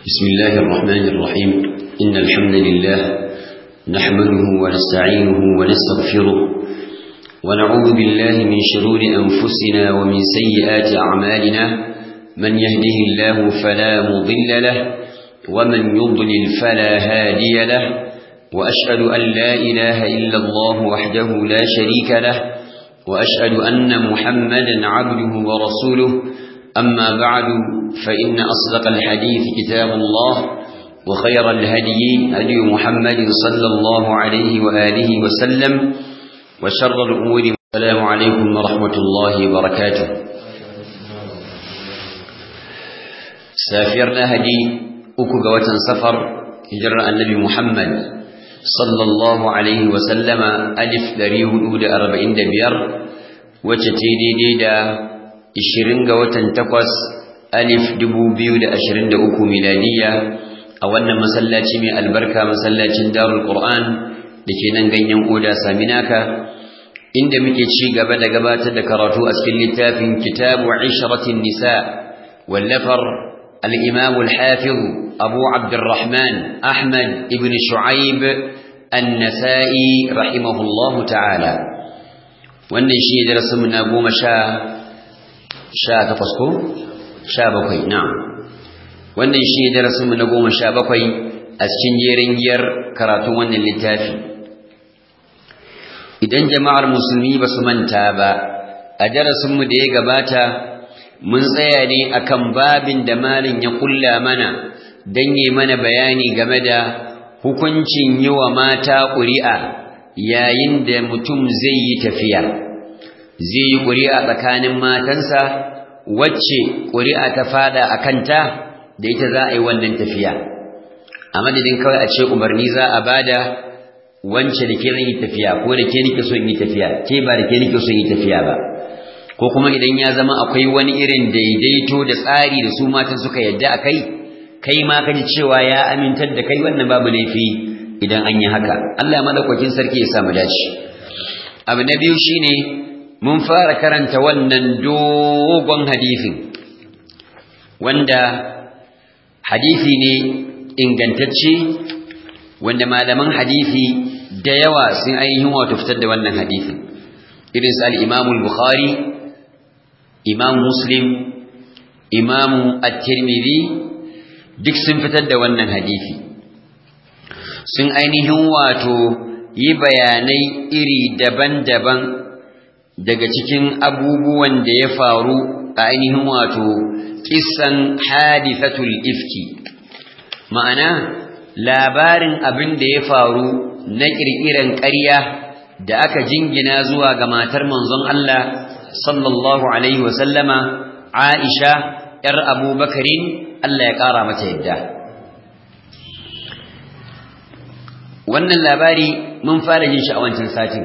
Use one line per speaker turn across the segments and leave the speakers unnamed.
بسم الله الرحمن الرحيم إن الحمد لله نحمده ونستعينه ونستغفره ونعوذ بالله من شرور أنفسنا ومن سيئات أعمالنا من يهده الله فلا مضل له ومن يضلل فلا هادي له وأشهد أن لا إله إلا الله وحده لا شريك له وأشهد أن محمدا عبده ورسوله أما بعد فإن أصدق الحديث كتاب الله وخير الهدي هدي محمد صلى الله عليه وآله وسلم وشر الأمور السلام عليكم ورحمة الله وبركاته سافرنا هدي أكو سفر هجر النبي محمد صلى الله عليه وسلم ألف دريه أود أربعين دبير وتتيدي ديدا ishirin ga watan takwas alif dubu biyu da ashirin da uku miladiya a wannan masallaci mai albarka masallacin darul qur'an da ke nan ganyen oda saminaka inda muke ci gaba da gabatar da karatu a cikin littafin kitabu ishratin nisa wallafar al-imam al-hafiz abu abdurrahman ahmad ibn shu'aib an-nasa'i rahimahullahu ta'ala wannan shi darasin mu na goma sha sha takwas ko sha bakwai na wannan shi ne darasinmu na goma sha bakwai a cikin jerin giyar karatun wannan littafi idan jama'ar musulmi ba su manta ba a darasinmu da ya gabata mun tsaya ne akan babin da malin ya kulla mana don yi mana bayani game da hukuncin yi wa mata ƙuri'a yayin da mutum zai yi tafiya zai yi ƙuri'a tsakanin matansa wacce ƙuri'a ta fada a kanta da ita za a yi wannan tafiya a madadin kawai a ce umarni za a bada wance da ke yi tafiya ko da ke nike so yi tafiya ke ba da ke nike so yi tafiya ba ko kuma idan ya zama akwai wani irin daidaito da tsari da su matan suka yadda a kai kai ma ka ji cewa ya amintar da kai wannan babu laifi idan an yi haka Allah madaukakin sarki ya samu dace abu na biyu shine mun fara karanta wannan dogon hadisin wanda hadisi ne ingantacce wanda malaman hadisi da yawa sun ainihin wato fitar da wannan hadisin irin su al-Imam al-Bukhari Imam Muslim Imam At-Tirmidhi duk sun fitar da wannan hadisi sun ainihin wato yi bayanai iri daban-daban daga cikin abubuwan da ya faru a ainihin wato kissan hadisatul ifki ma'ana labarin abin da ya faru na ƙirƙiran ƙarya da aka jingina zuwa ga matar manzon Allah sallallahu alaihi wasallama Aisha ‘yar abubakarin Allah ya ƙara mata yadda wannan labari mun fara yin shi a wancan satin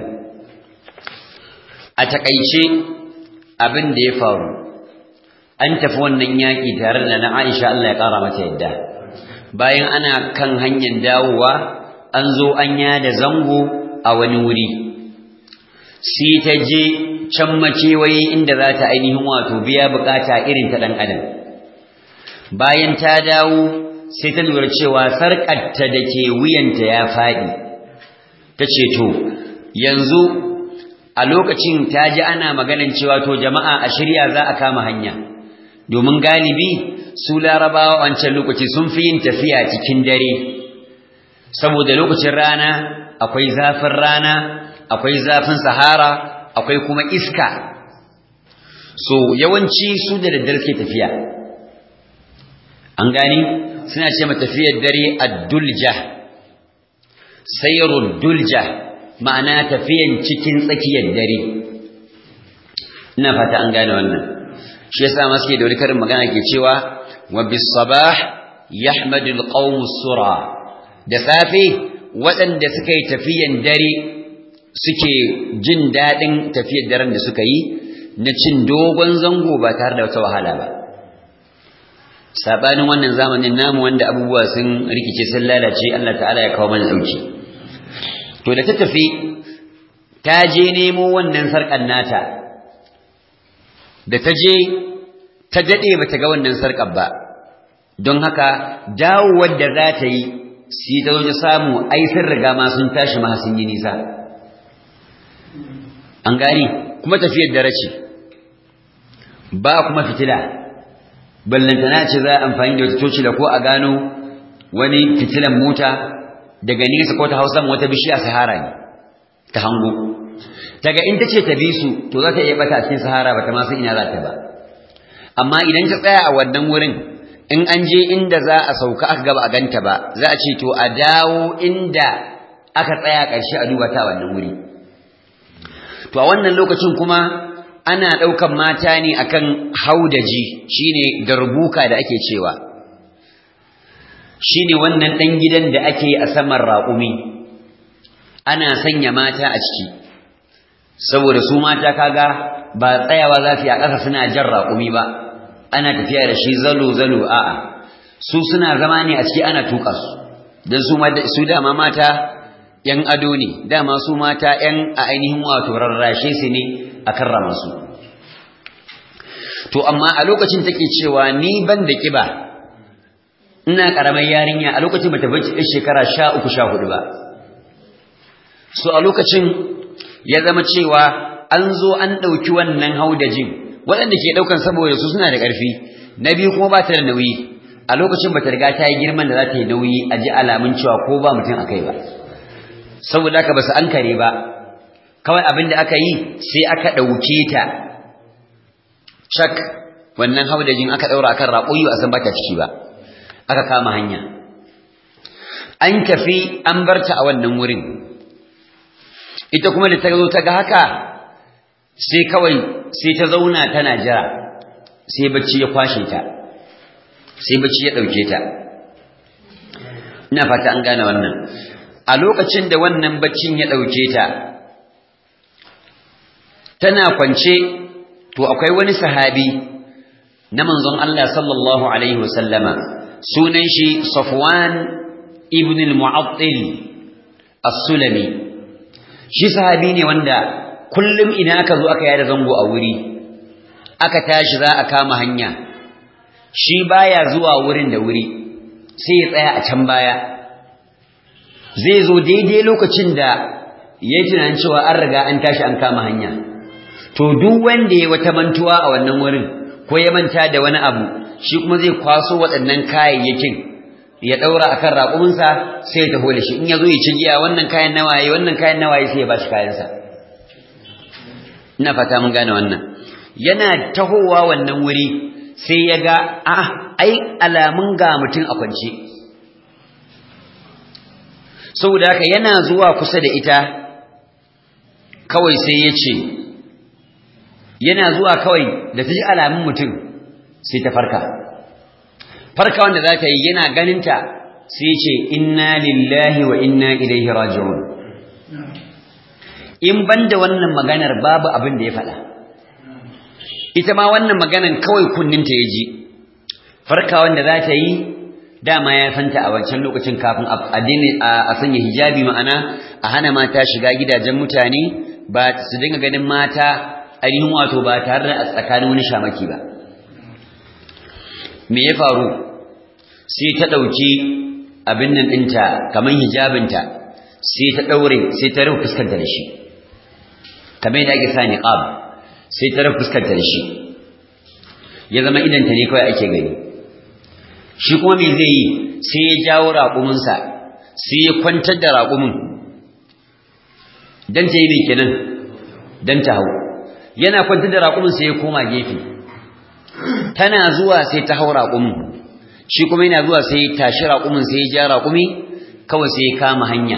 a takaice abin da ya faru an tafi wannan yaƙi tare da na Aisha Allah ya ƙara mata yadda bayan ana kan hanyar dawowa an zo an yada zango a wani wuri sai ta je can makewayi inda za ta ainihin wato biya bukata irin ta ɗan adam bayan ta dawo sai ta lura cewa sarƙarta da ke wuyanta ya faɗi ta ce to yanzu a lokacin ta ji ana maganin cewa to jama'a a shirya za a kama hanya domin galibi su larabawa wancan lokaci sun fi yin tafiya cikin dare saboda lokacin rana akwai zafin rana akwai zafin sahara akwai kuma iska so yawanci su da daddare ke tafiya an gani suna ce ma tafiyar dare ad-dulja sayrud dulja ma'ana tafiyan cikin tsakiyar dare ina fata an gane wannan shi yasa ma suke da wani karin magana ke cewa wa bis sabah yahmadu al qawm sura da safe waɗanda suka yi tafiyan dare suke jin daɗin tafiyar daren da suka yi na cin dogon zango ba tare da wata wahala ba sabanin wannan zamanin namu wanda abubuwa sun rikice sun lalace Allah ta'ala ya kawo mana dauki to da ta tafi ta je nemo wannan sarkan nata da ta je ta dade bata ga wannan sarkar ba don haka dawowar da za ta yi sai ta zo samu ai sun riga ma sun tashi ma sun yi nisa an gani kuma tafiyar dare ce ba kuma fitila ballantana ce za a amfani da wata tocila ko a gano wani fitilan mota daga nesa ko ta hausa wata bishiya sahara ne ta hango daga in ta ce ta bi su to za ta iya bata a cikin sahara ba ta ma san ina za ta ba amma idan ta tsaya a wannan wurin in an je inda za a sauka aka gaba a ganta ba za a ce to a dawo inda aka tsaya ƙarshe a duba ta wannan wuri to a wannan lokacin kuma ana ɗaukan mata ne akan haudaji shine darbuka da ake cewa shine wannan ɗan gidan da ake a saman raƙumi ana sanya mata a ciki saboda su mata kaga ba tsayawa za su yi a ƙasa suna jan raƙumi ba ana tafiya da shi zalo-zalo a'a su suna zama ne a ciki ana tuka su don su dama mata ‘yan ado ne dama su mata ‘yan a ainihin wato rarrashe su ne a karrama su to amma a lokacin take cewa ni ban da ƙiba ina ƙaramar yarinya a lokacin bata bai shekara sha uku sha hudu ba so a lokacin ya zama cewa an zo an ɗauki wannan haudajin waɗanda ke ɗaukan saboda su suna da ƙarfi na biyu kuma ba ta da nauyi a lokacin ba ta riga ta yi girman da za ta yi nauyi a ji alamun cewa ko ba mutum a kai ba saboda haka ba su an kare ba kawai abin da aka yi sai aka ɗauke ta cak wannan haudajin aka ɗaura akan raƙoyi a san ba ta ciki ba aka kama hanya an tafi an bar ta a wannan wurin ita kuma da ta zo ta ga haka sai kawai sai ta zauna tana jira sai bacci ya kwashe ta sai bacci ya ɗauke ta ina fata an gane wannan a lokacin da wannan baccin ya ɗauke ta tana kwance to akwai wani sahabi na manzon Allah sallallahu alaihi wasallama sunan shi Safwan ibn al-Mu'attil as-Sulami shi sahabi ne wanda kullum ina aka zo aka yada zango a wuri aka tashi za a kama hanya shi baya zuwa wurin da wuri sai ya tsaya a can baya zai zo daidai lokacin da ya yi tunanin cewa an riga an tashi an kama hanya to duk wanda ya wata mantuwa a wannan wurin ko ya manta da wani abu shi kuma zai kwaso waɗannan kayayyakin ya ɗaura akan raƙuminsa sai ya taho da shi in ya zo ya ci giya wannan kayan nawaye wannan kayan nawaye sai ya ba shi kayansa ina fata mun gane wannan yana tahowa wannan wuri sai ya ga a ai alamun ga mutum a kwance saboda haka yana zuwa kusa da ita kawai sai ya ce yana zuwa kawai da ta ji alamun mutum sai ta farka farka wanda za ta yi yana ganinta sai ya ce inna lillahi wa inna ilaihi raji'un in banda wannan maganar babu abin da ya faɗa ita ma wannan maganar kawai kunninta ya ji farka wanda za ta yi dama ya santa a wancan lokacin kafin a sanya hijabi ma'ana a hana mata shiga gidajen mutane ba su dinga ganin mata ainihin wato ba tare da a tsakanin wani shamaki ba me ya faru sai ta ɗauki abin nan ɗinta kamar hijabinta sai ta ɗaure sai ta rufe fuskanta da shi kamar yadda ake sa niqab sai ta rufe fuskanta da shi ya zama idanta ne kawai ake gani shi kuma me zai yi sai ya jawo raƙuminsa sai ya kwantar da raƙumin dan ta yi mai kenan dan ta hau yana kwantar da raƙumin sai ya koma gefe tana zuwa sai ta hau raƙumin shi kuma yana zuwa sai ya tashi raƙumin sai ya ja raƙumi kawai sai ya kama hanya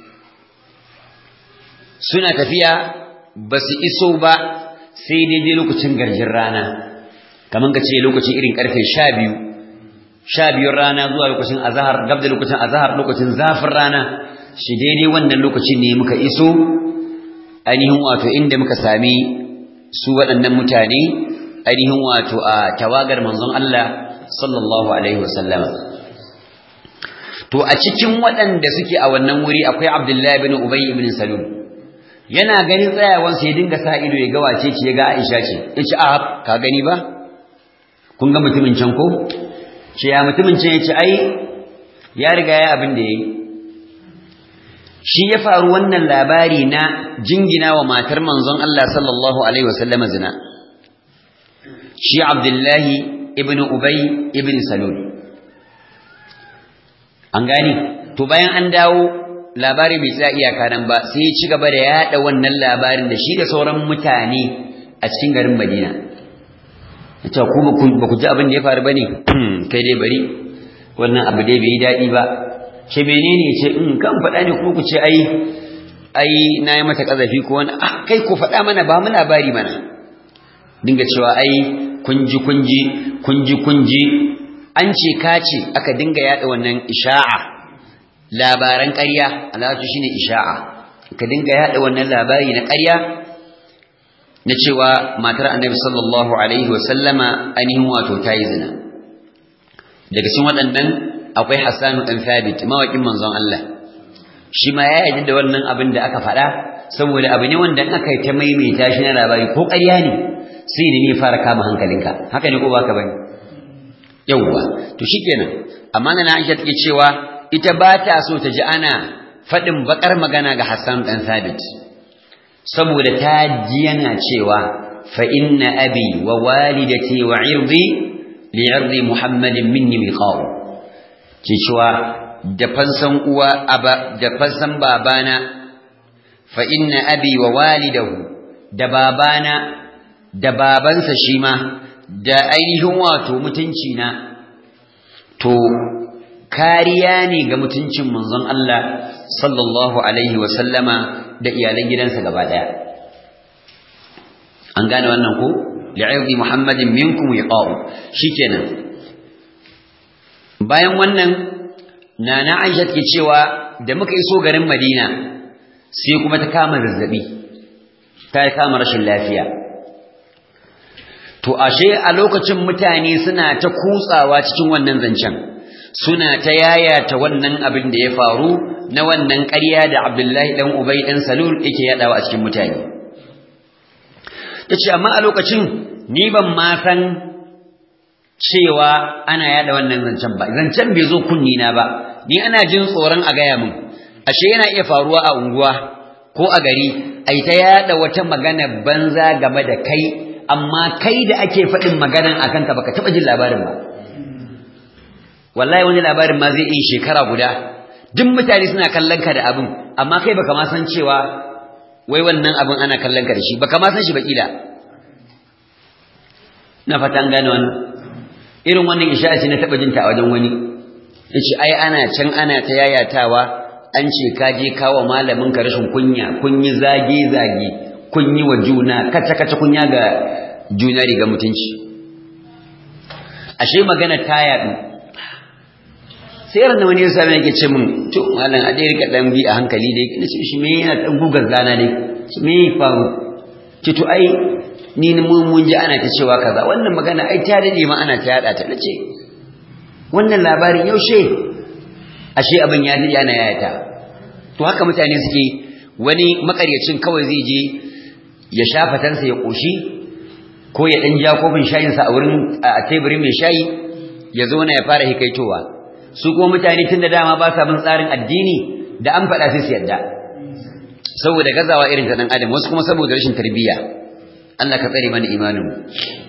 suna tafiya ba su iso ba sai daidai lokacin garjin rana kamar ka ce lokacin irin karfe sha biyu sha biyun rana zuwa lokacin azahar gab da lokacin azahar lokacin zafin rana shi daidai wannan lokacin ne muka iso ainihin wato inda muka sami su waɗannan mutane ainihin wato a tawagar manzon Allah sallallahu alaihi wasallama to a cikin waɗanda suke a wannan wuri akwai Abdullahi bin Ubay ibn Salul yana ganin tsayawansa ya dinga sa ido ya ga wace ce ya ga Aisha ce yace a ka gani ba kun ga mutumin can ko ce ya mutumin ce ya ce ai ya riga ya abin da ya yi shi ya faru wannan labari na jingina wa matar manzon Allah sallallahu alaihi wasallama zina shi abdullahi ibn ubay ibn salul an gani to bayan an dawo labari bai tsaya iyaka nan ba sai ya ci gaba da yada wannan labarin da shi da sauran mutane a cikin garin Madina yace ku ba ku ji abin da ya faru bane kai dai bari wannan abu dai bai yi dadi ba ce menene ce in kan faɗa ne kuma ku ce ai ai nayi mata kazafi ko wani ah kai ku faɗa mana ba mu labari mana dinga cewa ai kunji kunji kunji kunji an ce kace aka dinga yada wannan isha'a labaran ƙarya alatu shine isha'a ka dinga yada wannan labari na ƙarya na cewa matar annabi sallallahu alaihi wasallama ainihin wato ta yi zina daga cikin waɗannan akwai hassanu ɗan thabit mawaƙin manzon Allah shi ma ya yaji da wannan abin da aka faɗa saboda abu ne wanda aka yi ta maimaita shi na labari ko ƙarya ne sai ne ne fara kama hankalinka haka ne ko baka bane yawwa to shikenan amma na Aisha take cewa ita ba ta so ta ji ana faɗin bakar magana ga Hassan ɗan Sabit saboda ta ji yana cewa fa inna abi wa walidati wa irdi li irdi Muhammadin minni miqaw ke cewa da fansan uwa aba da fansan babana fa inna abi wa walidahu da babana da babansa shi ma da ainihin wato mutunci na to kariya ne ga mutuncin manzon Allah sallallahu alaihi wa sallama da iyalan gidansa gaba daya an gane wannan ko li'aidi muhammadin minkum yaqa'u shikenan bayan wannan nana Aisha ke cewa da muka iso garin Madina sai kuma ta kama zazzabi ta kama rashin lafiya to ashe a lokacin mutane suna ta kutsawa cikin wannan zancen suna ta yayata wannan abin da ya faru na wannan ƙarya da Abdullahi dan Ubay dan Salul yake yadawa a cikin mutane tace amma a lokacin ni ban ma san cewa ana yada wannan zancen ba zancen bai zo kunni na ba ni ana jin tsoron a gaya min ashe yana iya faruwa a unguwa ko a gari ai ta yada wata magana banza game da kai amma kai da ake faɗin maganan akan ka baka taɓa jin labarin ba wallahi wani labarin ma zai yi shekara guda duk mutane suna kallon ka da abin amma kai baka ma san cewa wai wannan abin ana kallon ka da shi baka ma san shi ba kila na fatan gane wannan irin wannan isha'a ce na taɓa jin ta a wajen wani yace ai ana can ana ta yayatawa an ce ka je kawo malamin ka rashin kunya kun yi zage zage kun yi wa juna kace kace kunya ga juna riga mutunci ashe magana ta yaɗu sai ran wani yasa ne yake ce min to malam a dai rika dan bi a hankali dai nace shi me yana dan gugar zana dai me faru ce to ai ni mun mun ji ana ta cewa kaza wannan magana ai ta dade ma ana ta yada ta nace wannan labarin yaushe ashe abin ya dade ana yayata to haka mutane suke wani makaryacin kawai zai je ya shafa tansa ya koshi ko ya dan ja kofin shayin sa a wurin a teburin mai shayi ya zo na ya fara hikaitowa su kuma mutane tun da dama ba sa bin tsarin addini da an faɗa sai su yadda saboda gazawa irin ta dan adam wasu kuma saboda rashin tarbiyya Allah ka tsare mana imanin mu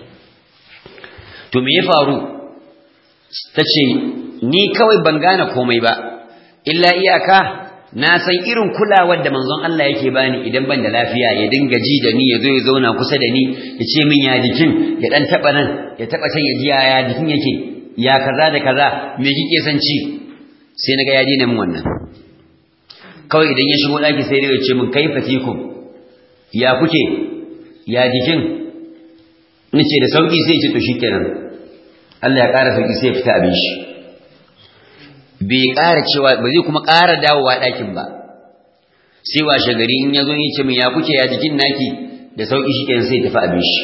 to me ya faru tace ni kawai ban gane komai ba illa iyaka na san irin kulawar da manzon Allah yake bani idan ban da lafiya ya dinga ji da ni ya zo ya zauna kusa da ni ya ce min ya jikin ya dan taba nan ya taba can ya ji ya jikin yake ya kaza da kaza me kike san ci sai naga ya dina min wannan kawai idan ya shigo daki sai ya ce min kaifa tikum ya kuke ya jikin nace da sauki sai ya ce to shikenan Allah ya ƙara sauki sai ya fita abin shi bai ƙara cewa ba zai kuma ƙara dawowa ɗakin ba sai washe gari in ya zo ya ce min ya kuke ya jikin naki da sauki shikenan sai ya tafi abin shi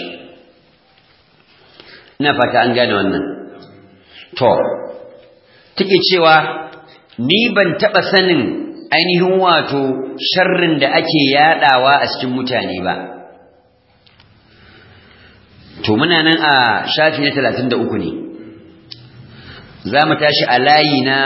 ina fata an gane wannan to take cewa ni ban taɓa sanin ainihin wato sharrin da ake yaɗawa a cikin mutane ba to muna nan a shafi na talatin da uku ne za mu tashi a layi na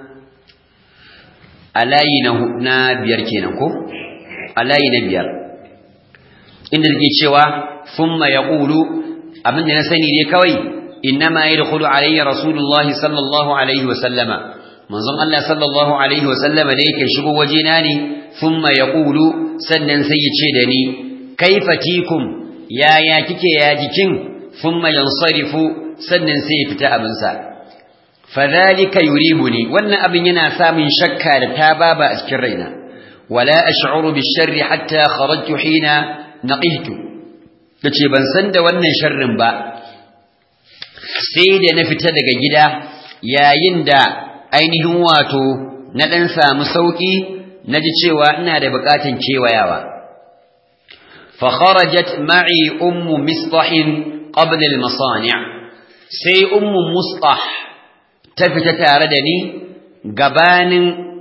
a layi na biyar kenan ko a layi na biyar inda take cewa thumma yaqulu abinda na sani dai kawai innama yadkhulu alayya rasulullahi sallallahu alaihi wa sallama manzon Allah sallallahu alaihi wa sallama da yake shigo wajena ne thumma yaqulu sannan sai ya ce da ni kaifa tikum yaya kike ya jikin thumma yansarifu sannan sai ya fita abinsa fadhalika yuribuni wannan abin yana samun shakka da tababa a cikin raina wala ash'uru bisharri hatta kharajtu hina naqihtu tace ban san da wannan sharrin ba sai da na fita daga gida yayin da ainihin wato na dan samu sauki naji cewa ina da bukatun kewayawa fa kharajat ma'i ummu mistah qabla al-masani' sai ummu mustah ta fita tare da ni gabanin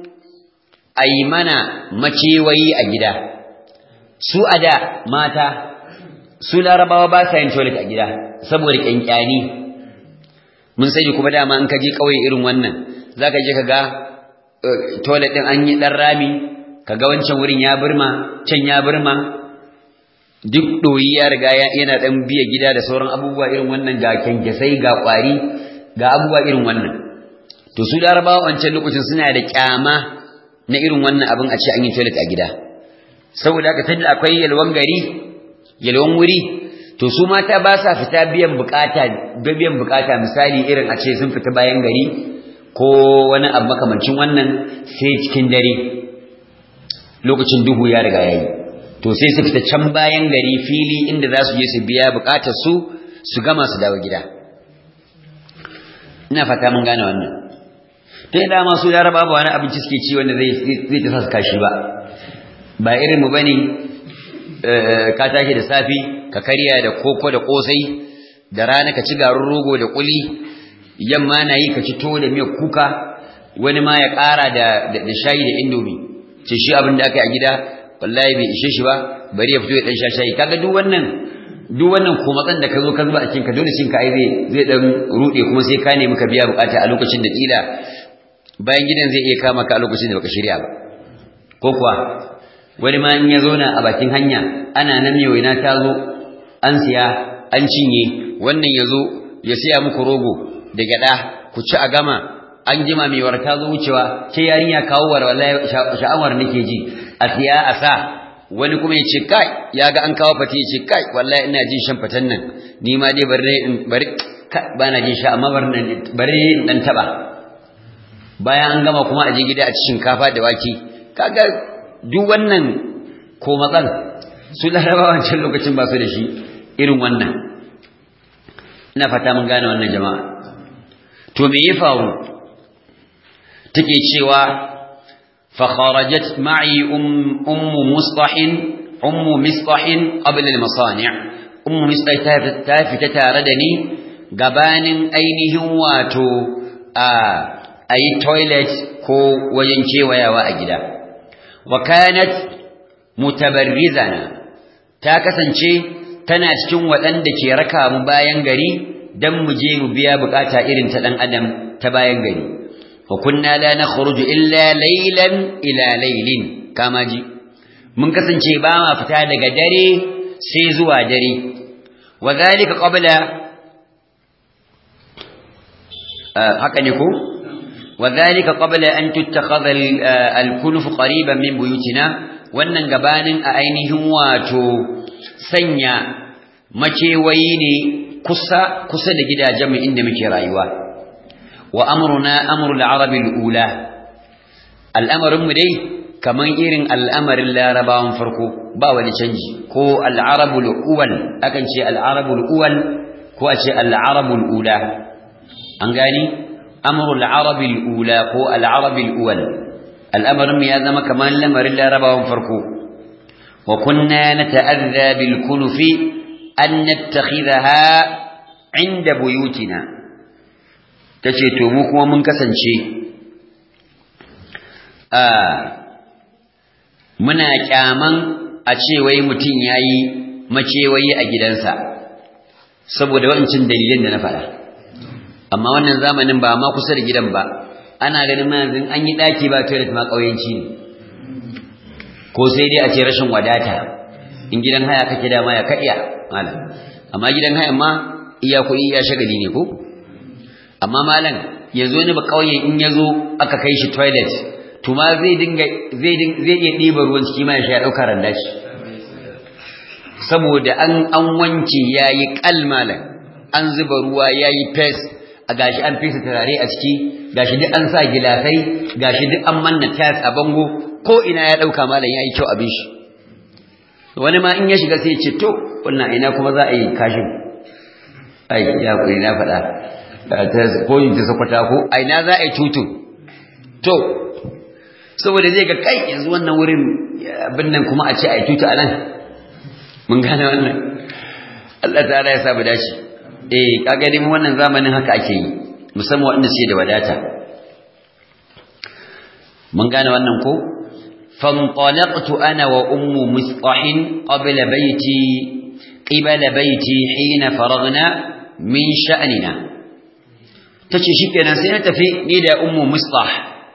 aimana macewayi a gida su a da mata su larabawa ba sa yin toilet a gida saboda kyankyani mun sani kuma dama in ka je kauye irin wannan zaka je ka ga toilet din an yi dan rami kaga wancan wurin ya burma can ya burma duk doyi ya riga yana dan biya gida da sauran abubuwa irin wannan ga kyankyasai ga kwari ga abubuwa irin wannan to su larabawa wancan lokacin suna da kyama na irin wannan abin a ce an yi toilet a gida saboda haka tunda akwai yalwan gari yalwan wuri to su mata ba sa fita biyan bukata biyan bukata misali irin a ce sun fita bayan gari ko wani abu makamancin wannan sai cikin dare lokacin duhu ya riga yayi to sai su fita can bayan gari fili inda za su je su biya bukatar su su gama su dawo gida ina fata mun gane wannan ta yi dama su yara babu wani abinci suke ci wanda zai ta sa kashi ba ba irin mu bane ka tashi da safi ka karya da koko da kosai da rana ka ci garin rogo da kuli yamma na yi ka ci to da miyar kuka wani ma ya ƙara da shayi da indomi ce shi abin da aka yi a gida wallahi bai ishe shi ba bari ya fito ya dan sha shayi kaga duk wannan duk wannan komatsan da ka zo ka zuba a cikin ka dole shin ka ai zai zai dan rude kuma sai ka nemi ka biya bukata a lokacin da kila bayan gidan zai iya kama ka a lokacin da baka shirya ba ko kuwa wani ma in ya zauna a bakin hanya ana nan mai waina ta zo an siya an cinye wannan ya zo ya siya muku rogo da gyada ku ci a gama an jima mai war ta zo wucewa ce yarinya kawo war wallahi sha'awar nake ji a siya a sa wani kuma ya ce kai ya ga an kawo fate ya ce kai wallahi ina jin shan fatan nan ni ma dai bari in bari ba na jin sha amma bari in dan taba bayan an gama kuma a je gida a ci shinkafa da wake kaga duk wannan ko matsal su larabawa wancan lokacin ba su da shi irin wannan ina fata mun gane wannan jama'a to me ya faru take cewa fa kharajat ma'i ummu mustahin ummu mistahin qabla al-masani' ummu mistah ta fita tare da ni gabanin ainihin wato a ayi toilet ko wajen kewayawa a gida wa kanat mutabarrizana ta kasance tana cikin waɗanda ke raka mu bayan gari dan mu je mu biya bukata irin ta dan adam ta bayan gari wa kunna la nakhruju illa laylan ila laylin kama ji mun kasance ba ma fita daga dare sai zuwa dare wa zalika qabla haka ne ko وذلك قبل أن تتخذ الكنف قريبا من بيوتنا wannan gabanin a ainihin wato sanya macewayi ne kusa kusa da gidajenmu inda muke rayuwa wa amruna amrul arabil ula al'amarin mu dai kaman irin al'amarin larabawan farko ba wani canji ko al'arabul uwal akan ce al'arabul uwal ko a ce al'arabul ula an gani amrul arabil ula ko al'arabil uwal al'amarin ya zama kamar lamarin larabawan farko wa kunna nata'adha bil kunufi an nattakhidha inda buyutina tace to mu kuma mun kasance a muna kyaman a ce wai mutum yayi macewayi a gidansa saboda wancin dalilin da na faɗa amma wannan zamanin ba ma kusa da gidan ba ana ganin ma yanzu an yi daki ba toilet ma kauyenci ne ko sai dai a ce rashin wadata in gidan haya kake dama ya kadiya malam amma gidan haya ma iya kuɗi iya shagali ne ko amma malam yanzu ne ba kauye in yazo aka kai shi toilet to ma zai dinga zai zai iya ɗiba ruwan ciki ma ya sha ɗauka randa shi saboda an an wanke yayi kalmalan an zuba ruwa yayi fes a gashi an fesa turare a ciki gashi duk an sa gilasai gashi duk an manna tiles a bango ko ina ya dauka malam yayi kyau abin shi wani ma in ya shiga sai ya ce to wannan ina kuma za a yi kashin ai ya kuri na faɗa ko yin ta sakwata ko a ina za a yi tutu to saboda zai ga kai yanzu wannan wurin abin nan kuma a ce a yi tutu a nan mun gane wannan Allah ta'ala ya sa mu dace eh kaga dai wannan zamanin haka ake yi musamman wanda suke da wadata mun gane wannan ko fantalaqtu ana wa ummu misqahin qabla baiti qibala baiti hina faragna min sha'nina tace shikenan sai na tafi ni da ummu misqah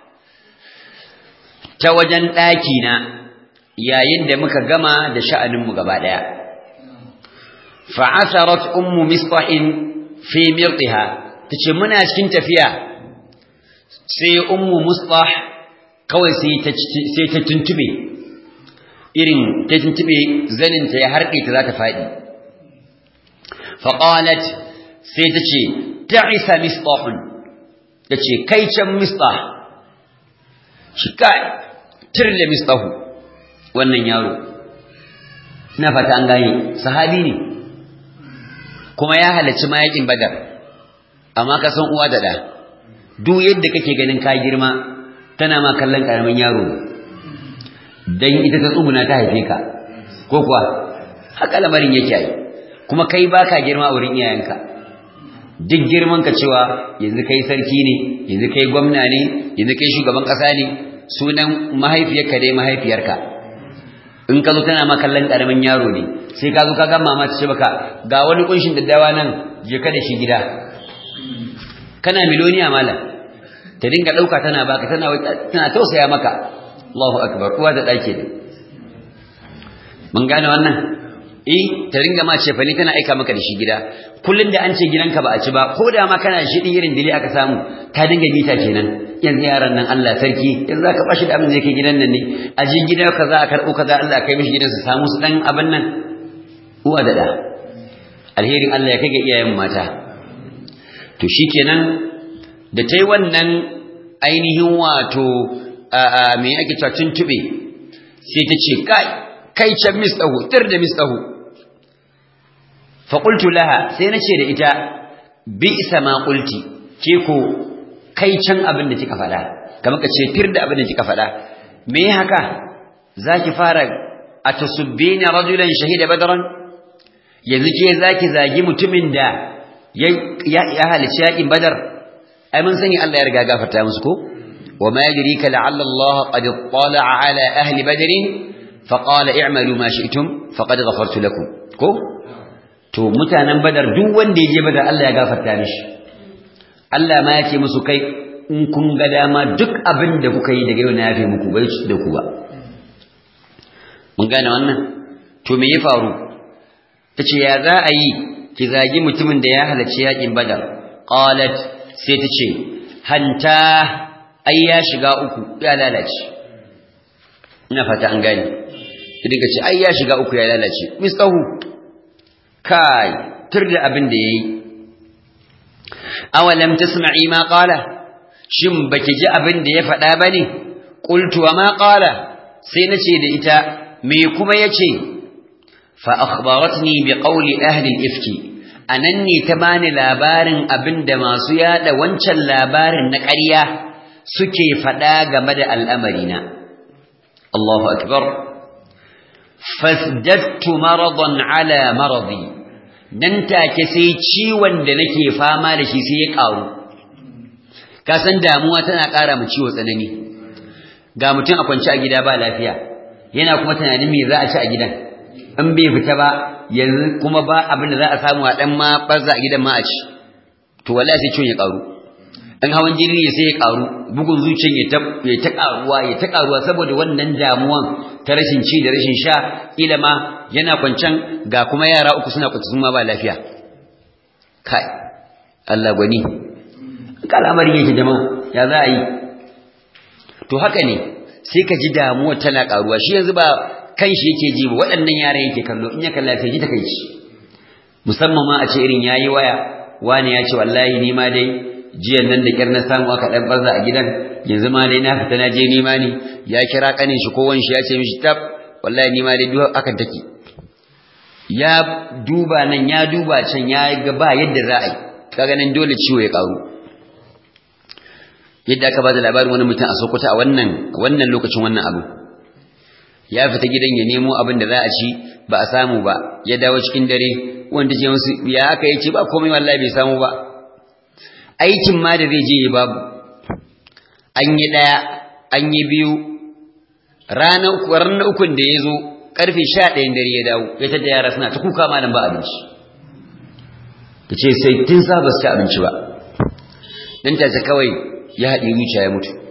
ta wajen daki na yayin da muka gama da sha'anin mu gaba daya fa'atharat ummu misqahin fi mirtiha tace muna cikin tafiya sai ummu mustah kawai sai ta sai ta tuntube irin ta tuntube zanin ta ya harbe ta za ta fadi fa qalat sai ta ce ta'isa mistahun tace kai can mistah shi kai tirle mistahu wannan yaro ina fata an gane sahabi ne kuma ya halarci mayakin badar amma ka san uwa da da duk yadda kake ganin ka girma tana ma kallon karamin yaro dan ita ta tsuguna ta haife ka ko kuwa haka lamarin yake yi kuma kai baka girma a wurin iyayenka duk girman ka cewa yanzu kai sarki ne yanzu kai gwamna ne yanzu kai shugaban kasa ne sunan mahaifiyarka dai mahaifiyarka in ka zo tana ma kallon karamin yaro ne sai ka zo ka ga mama ta ce baka ga wani kunshin daddawa nan je ka da shi gida kana miloniya malam ta dinga dauka tana baka tana tana tausaya maka Allahu akbar uwa da dake ne mun gane wannan eh ta dinga ma ce fani tana aika maka da shi gida kullun da an ce gidanka ba a ci ba ko da ma kana shi din irin dili aka samu ta dinga bita kenan yanzu yaran nan Allah sarki yanzu zaka bashi da abin da yake gidan nan ne a ji gidan kaza a karbo kaza Allah kai mishi gidan su samu su dan abin nan uwa da da alherin Allah ya kai ga iyayen mata to shikenan da tai wannan ainihin wato a me ake cewa tuntube sai ta ce kai kai can mistahu tir da mistahu fa qultu laha sai nace da ita bi isa ma qulti ke ko kai can abin da kika faɗa kamar ka ce tir da abin da kika faɗa me haka zaki fara atasubbina rajulan shahida badran yanzu ke zaki zagi mutumin da ya ya halici yakin badar ai mun sani Allah ya riga gafarta musu ko wama yadrika la'alla Allah qad ittala'a ala ahli badr fa qala i'malu ma shi'tum faqad ghafartu lakum ko to mutanen badar duk wanda ya je badar Allah ya gafarta mishi Allah ma ya ce musu kai in kun ga dama duk abin da kuka yi daga yau na yafe muku bai da ku ba mun gane wannan to me ya faru tace ya za a yi ki zagi mutumin da ya halarci yakin badar qalat sai tace hanta ai ya shiga uku ya lalace ina fata an gane ki dinga ce ai ya shiga uku ya lalace mistahu kai turda abin da yayi awalam tasma'i ma qala shin baki ji abin da ya faɗa bane qultu wa ma qala sai nace da ita me kuma yace fa akhbaratni bi qawli ahli al-ifki anan ne ta bani labarin abinda masu yada wancan labarin na ƙarya suke faɗa game da al'amarina Allahu akbar fasdattu maradan ala maradi nan take sai ciwon da nake fama da shi sai ya ƙaru ka san damuwa tana ƙara mu ciwo tsanani ga mutum a kwance a gida ba lafiya yana kuma tunanin me za a ci a gidan in bai fita ba yanzu kuma ba abin da za a samu a dan ma barza a gidan ma a ci to wallahi sai ciwon ya karu in hawan jini ne sai ya karu bugun zuciyar ya ta ya ta karuwa ya ta karuwa saboda wannan damuwan ta rashin ci da rashin sha ila ma yana kwancan ga kuma yara uku suna kwanci ma ba lafiya kai Allah gwani kalamarin yake jama'a ya za a yi to haka ne sai ka ji damuwa tana karuwa shi yanzu ba kanshi yake ji ba waɗannan yaran yake kallo in ya kalla sai ji takeici musamman ma a ce irin yayi waya wani ya ce wallahi ni ma dai jiyan nan da kyar na samu aka dan barza a gidan yanzu ma dai na fita na je nima ne ya kira kanin shi ko wanshi ya ce mishi tab wallahi ni ma dai duk akan take ya duba nan ya duba can ya ga ba yadda za a yi kaga nan dole ciwo ya karu yadda aka bada labarin wani mutum a Sokoto a wannan wannan lokacin wannan abu ya fita gidan ya nemo abin da za a ci ba a samu ba ya dawo cikin dare wanda ce musu ya aka yi ce ba komai wallahi bai samu ba aikin ma da zai je ya babu an yi ɗaya an yi biyu ranar ranar ukun da ya zo ƙarfe sha ɗayan dare ya dawo ya tada yara suna ta kuka malam ba abinci ta ce sai tun sa ba su ci abinci ba dan ta kawai ya haɗe zuciya ya mutu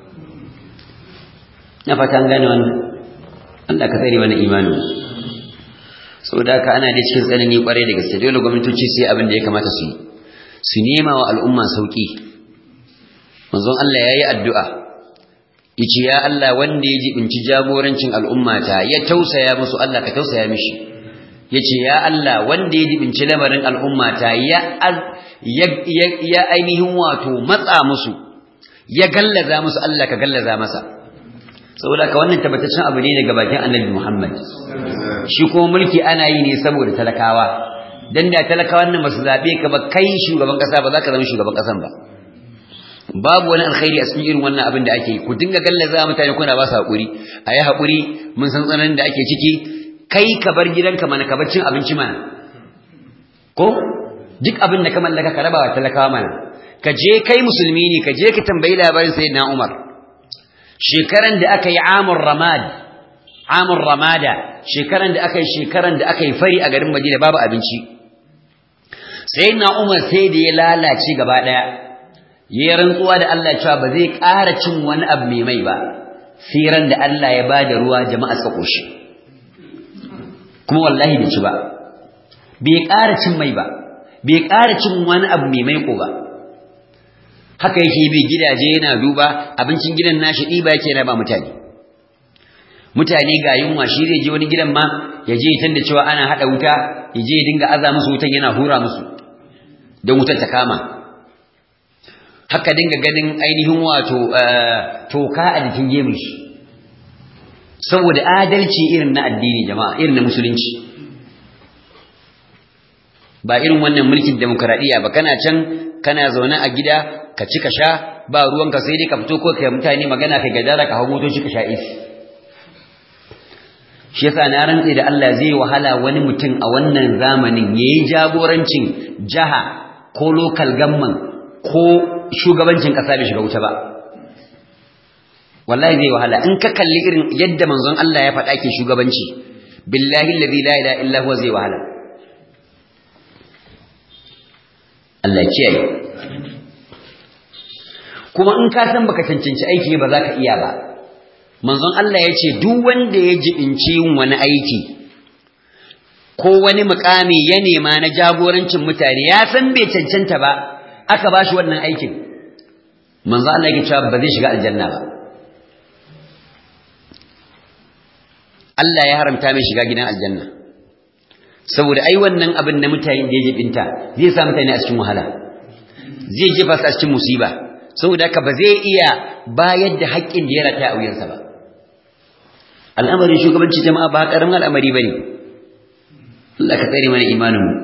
na fata an gane wannan Allah ka tsare mana imanin saboda haka ana da cikin tsanani kwarai da gaske dole gwamnatoci sai abin da ya kamata su yi su nema wa al'umma sauki manzon Allah yayi addu'a yace ya Allah wanda ya jibinci jagorancin al'ummata ya tausaya musu Allah ka tausaya mishi yace ya Allah wanda ya jibinci lamarin al'ummata ya ya ainihin wato matsa musu ya gallaza musu Allah ka gallaza masa saboda ka wannan tabbataccen abu ne daga bakin Annabi Muhammad shi kuma mulki ana yi ne saboda talakawa dan da talakawan nan basu zabe ka ba kai shugaban kasa ba za ka zama shugaban kasan ba babu wani alkhairi a cikin irin wannan abin da ake yi ku dinga gallaza mutane kuna ba su hakuri ayi hakuri mun san tsananin da ake ciki kai ka bar gidanka mana ka bar cin abinci mana ko duk abin da ka mallaka ka raba wa talakawa mana ka je kai musulmi ne ka je ka tambayi labarin sayyidina Umar shekaran da aka yi amur ramad amur ramada shekaran da aka yi shekaran da aka yi fari a garin Madina babu abinci sayyidina Umar sai da ya lalace gaba daya yayin rantsuwa da Allah cewa ba zai ƙara cin wani abu mai mai ba siran da Allah ya bada ruwa jama'a suka koshi kuma wallahi bai ci ba bai ƙara cin mai ba bai ƙara cin wani abu mai maiko ba haka yake bi gidaje yana duba abincin gidan nashi ɗiba yake raba mutane mutane ga yunwa shi zai je wani gidan ma ya je tun da cewa ana haɗa wuta ya je ya dinga aza musu wutan yana hura musu don wutar ta kama haka dinga ganin ainihin wato toka a jikin gemun shi saboda adalci irin na addini jama'a irin na musulunci ba irin wannan mulkin demokradiyya ba kana can kana zaune a gida ka ci ka sha ba ruwanka sai dai ka fito ko kai mutane magana kai gadara ka hawo motoci ka sha isi shi yasa na rantse da Allah zai wahala wani mutum a wannan zamanin yayi jagorancin jaha ko local government ko shugabancin kasa bai shiga wuta ba wallahi zai wahala in ka kalli irin yadda manzon Allah ya faɗa ke shugabanci billahi alladhi la ilaha illa huwa zai wahala Allah kiyaye kuma in ka san baka cancanci aiki ba za ka iya ba manzon Allah ya ce duk wanda ya jibinci yin wani aiki ko wani mukami ya nema na jagorancin mutane ya san bai cancanta ba aka ba shi wannan aikin manzon Allah ya cewa ba zai shiga aljanna ba Allah ya haramta mai shiga gidan aljanna saboda ai wannan abin na mutane da ya jibinta zai sa mutane a cikin wahala zai jefa su a cikin musiba saboda haka ba zai iya bayar da haƙƙin da ya rata a wuyansa ba al'amarin shugabanci jama'a ba ƙaramin al'amari ba ne Allah ka tsare mana imanin mu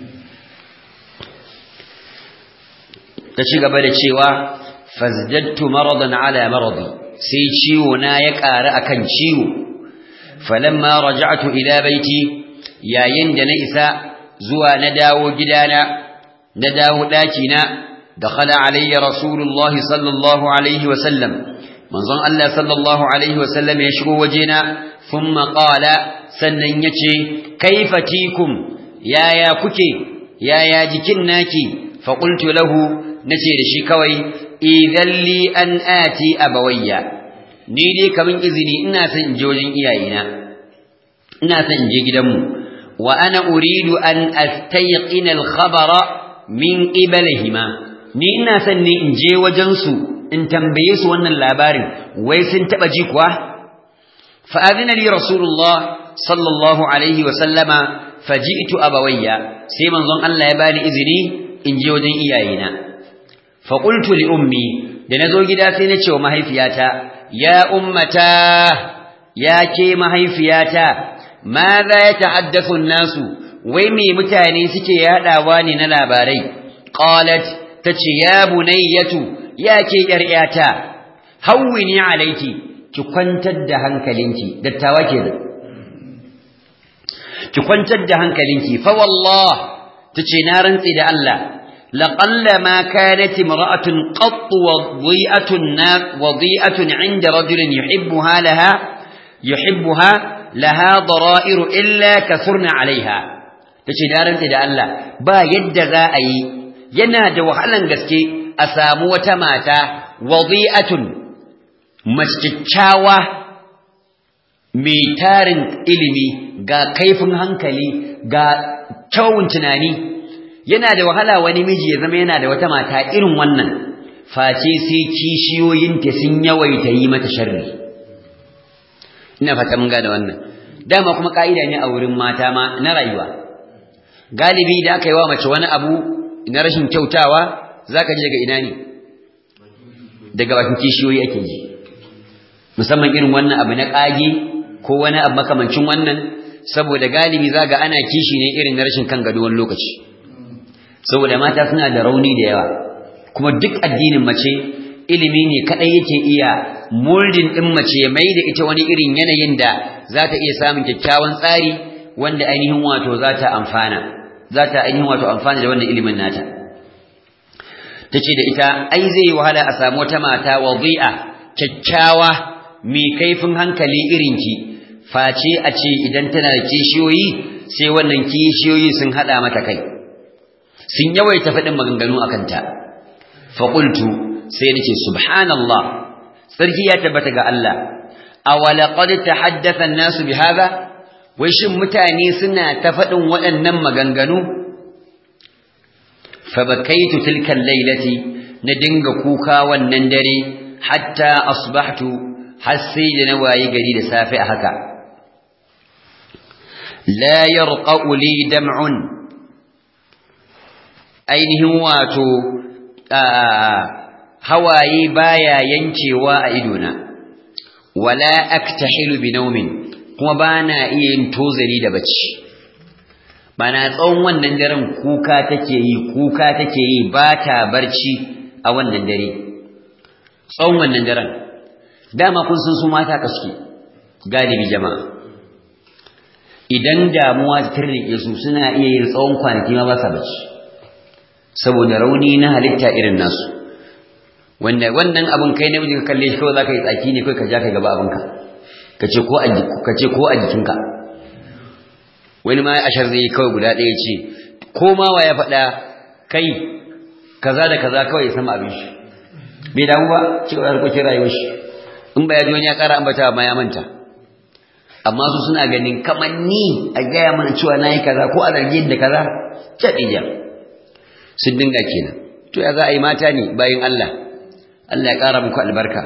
ta ci gaba da cewa fazdadtu maradan ala maradi sai ciwo na ya ƙara akan ciwo falamma raja'tu ila baiti yayin da na isa zuwa na dawo gidana na dawo ɗakina dakhala alayya rasulullahi sallallahu alaihi wa sallam manzon Allah sallallahu alaihi wa sallam ya shigo wajena thumma qala sannan yace kaifa tikum yaya kuke yaya jikin naki fa qultu lahu nace da shi kawai idan li an ati abawayya ni dai kamin izini ina son in je wajen iyayena ina son in je gidanmu wa ana uridu an astayqina al-khabara min qibalihima ni ina son ne in je wajen su in tambaye su wannan labarin wai sun taba ji kuwa fa adina li rasulullah sallallahu alaihi wa sallama faji'tu abawayya sai manzon Allah ya bani izini in je wajen iyayena fa qultu li ummi da nazo gida sai na ce wa mahaifiyata ya ummata ya ke mahaifiyata madha yatahaddathu an-nasu wai me mutane suke yadawa ne na labarai qalat tace ya bunayyatu ya ke ƴar'yata hawwini alayki ki kwantar da hankalinki dattawa kenan ki kwantar da hankalinki fa wallah tace na rantsi da Allah laqalla ma kanat imra'atun qatt wadhi'atun wadhi'atun 'inda rajulin yuhibbuha laha yuhibbuha laha dara'ir illa kathurna 'alayha tace na rantsi da Allah ba yadda za a yi yana da wahalan gaske a samu wata mata wadhi'atun masjiccawa mai tarin ilimi ga kaifin hankali ga kyawun tunani yana da wahala wani miji ya zama yana da wata mata irin wannan face sai kishiyoyinta sun yawaita yi mata sharri ina fata mun gane wannan dama kuma ka'ida ne a wurin mata ma na rayuwa galibi da aka yi wa mace wani abu na rashin kyautawa zaka ji daga ina ne daga bakin kishiyoyi ake ji musamman irin wannan abu na kage ko wani abu makamancin wannan saboda galibi zaga ana kishi ne irin na rashin kan gado wani lokaci saboda mata suna da rauni da yawa kuma duk addinin mace ilimi ne kadai yake iya molding din mace ya mai da ita wani irin yanayin da za ta iya samun kyakkyawan tsari wanda ainihin wato za ta amfana za ta ainihin wato amfana da wannan ilimin nata tace da ita ai zai yi wahala a samu wata mata wadi'a kyakkyawa mai kaifin hankali irinki face a ce idan tana da kishiyoyi sai wannan kishiyoyi sun hada mata kai sun yawaita faɗin maganganu a kanta faƙultu sai nace subhanallah sarki ya tabbata ga Allah awala qad tahaddatha an-nasu bihadha wai shin mutane suna ta faɗin waɗannan maganganu fabakaitu tilka al-lailati na dinga kuka wannan dare hatta asbahtu har sai da na wayi gari da safe a haka la yarqa'u li dam'un ainihin wato hawaye baya yankewa a idona wala aktahilu bi naumin kuma bana iya yin tozari da bacci bana tsawon wannan daren kuka take yi kuka take yi ba ta barci a wannan dare tsawon wannan daren dama kun san su mata kaske galibi jama'a idan damuwa ta tirrike su suna iya yin tsawon kwanaki ma ba sa bacci saboda rauni na halitta irin nasu wanda wannan abin kai namiji ka kalle shi kawai zaka yi tsaki ne kai ka ja kai gaba abinka kace ko a kace ko a jikinka wani ma ashar zai kawai guda ɗaya ce ko ma wa ya faɗa kai kaza da kaza kawai ya sama abin shi bai damu ba ci gaba da harkokin rayuwar shi in ba ya ji wani ya ƙara ambata ma ya manta amma su suna ganin kamar ni a gaya mana cewa na yi kaza ko a zargi da kaza caɗiya sun dinga kenan to ya za a yi mata ne bayan Allah Allah ya ƙara muku albarka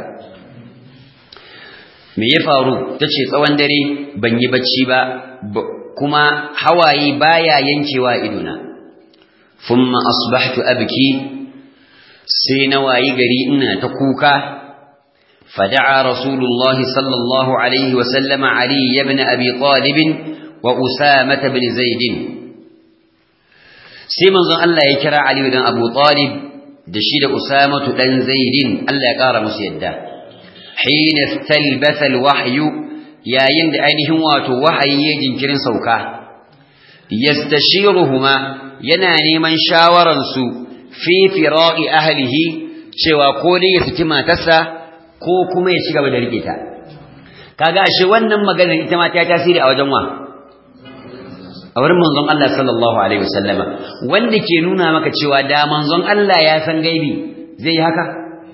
me ya faru ta ce tsawon dare ban yi bacci ba kuma hawaye baya yankewa idona thumma asbahtu abki sai na wayi gari ina ta kuka فدعا رسول الله صلى الله عليه وسلم علي بن أبي طالب وأسامة بن زيد سيمن ظن الله يكرى علي بن أبو طالب دشيد أسامة بن زيد الله يقار مسيدا حين استلبث الوحي يا يند أينهم واتو وحي يجن كرن سوكا يستشيرهما يناني من شاورنسو في فراء أهله cewa ko dai ya saki matarsa ko kuma ya ci gaba da rike ta kaga ashe wannan maganar ita ma ta tasiri a wajen wa a wurin manzon Allah sallallahu alaihi wasallama wanda ke nuna maka cewa da manzon Allah ya san gaibi zai yi haka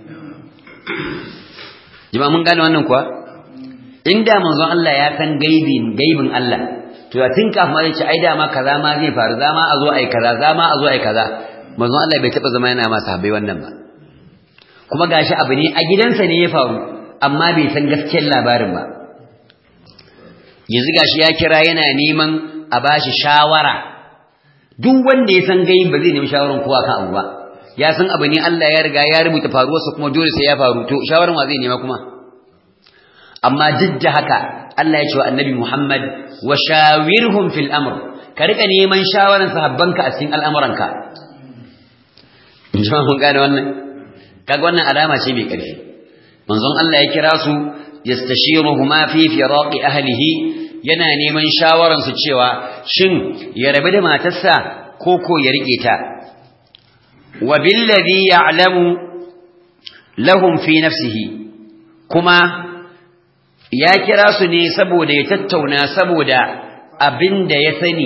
jama'a mun gane wannan kuwa inda manzon Allah ya san gaibin gaibin Allah to ya tun kafin ya ce ai dama kaza ma zai faru za ma a zo ai kaza za ma a zo ai kaza manzon Allah bai taba zama yana masa habai wannan ba kuma gashi abu ne a gidansa ne ya faru amma bai san gaskiyar labarin ba yanzu gashi ya kira yana neman a bashi shawara duk wanda ya san gaibi ba zai nemi shawaran kowa kan abu ba ya san abu ne Allah ya riga ya rubuta faruwarsa kuma dole sai ya faru to shawaran wa zai nema kuma amma duk da haka Allah ya ce wa annabi Muhammad wa shawirhum fil amr ka rika neman shawaran sahabbanka a cikin al'amuranka jama'a mun gane wannan kaga wannan alama ce mai ƙarfi manzon Allah ya kira su yastashiruhuma fi firaqi ahlihi yana neman shawaran su cewa shin ya rabu da matarsa ko ko ya rike ta wa billadhi ya'lamu lahum fi nafsihi kuma ya kira su ne saboda ya tattauna saboda abin da ya sani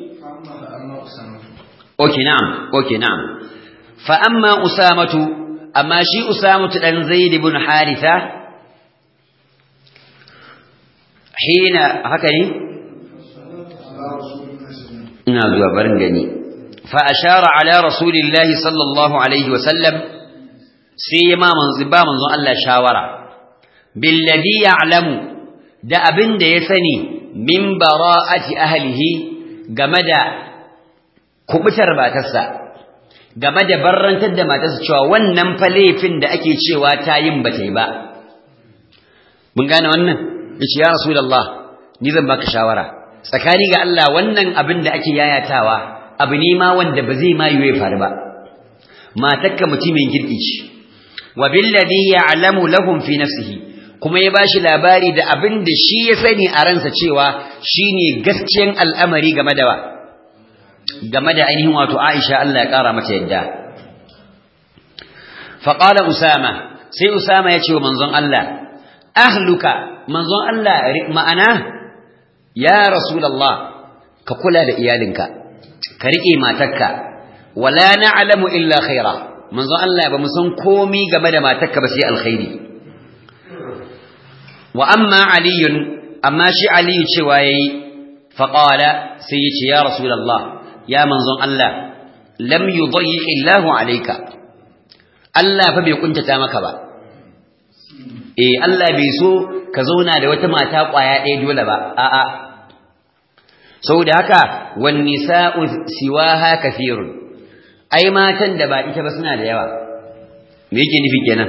okay na'am okay na'am fa amma usamatu amma shi usamatu dan zaid ibn haritha hina haka ne ina zuwa barin gani fa ashara ala rasulillahi sallallahu alaihi wa sallam sai ma manzo ba manzon Allah shawara billadhi ya'lamu da abin da ya sani min bara'ati ahlihi game da kubutar matarsa game da barrantar da matarsa cewa wannan fa laifin da ake cewa ta yin ba ta yi ba mun gane wannan yace ya rasulullah ni zan baka shawara tsakani ga Allah wannan abin da ake yayatawa abu ne ma wanda ba zai ma yiwe faru ba matakka mutumin girki ce wa billadhi ya'lamu lahum fi nafsihi kuma ya bashi labari da abin da shi ya sani a ransa cewa shine gaskiyan al'amari game da wa game da ainihin wato Aisha Allah ya kara mata yadda fa qala usama sai usama ya ce wa manzon Allah ahluka manzon Allah ma'ana ya rasulullah ka kula da iyalinka ka rike matarka wala na'lamu illa khaira manzon Allah ba mu san komai game da matarka ba sai alkhairi wa amma aliyun amma shi aliyu cewa yayi faqala sai yace ya rasulullah ya manzon Allah lam yudayyi illahu alayka Allah fa bai kuntata maka ba eh Allah bai so ka zauna da wata mata kwaya ɗaya dole ba a'a saboda haka wan nisa'u siwaha kathirun ai matan da ba ita ba suna da yawa me yake nufi kenan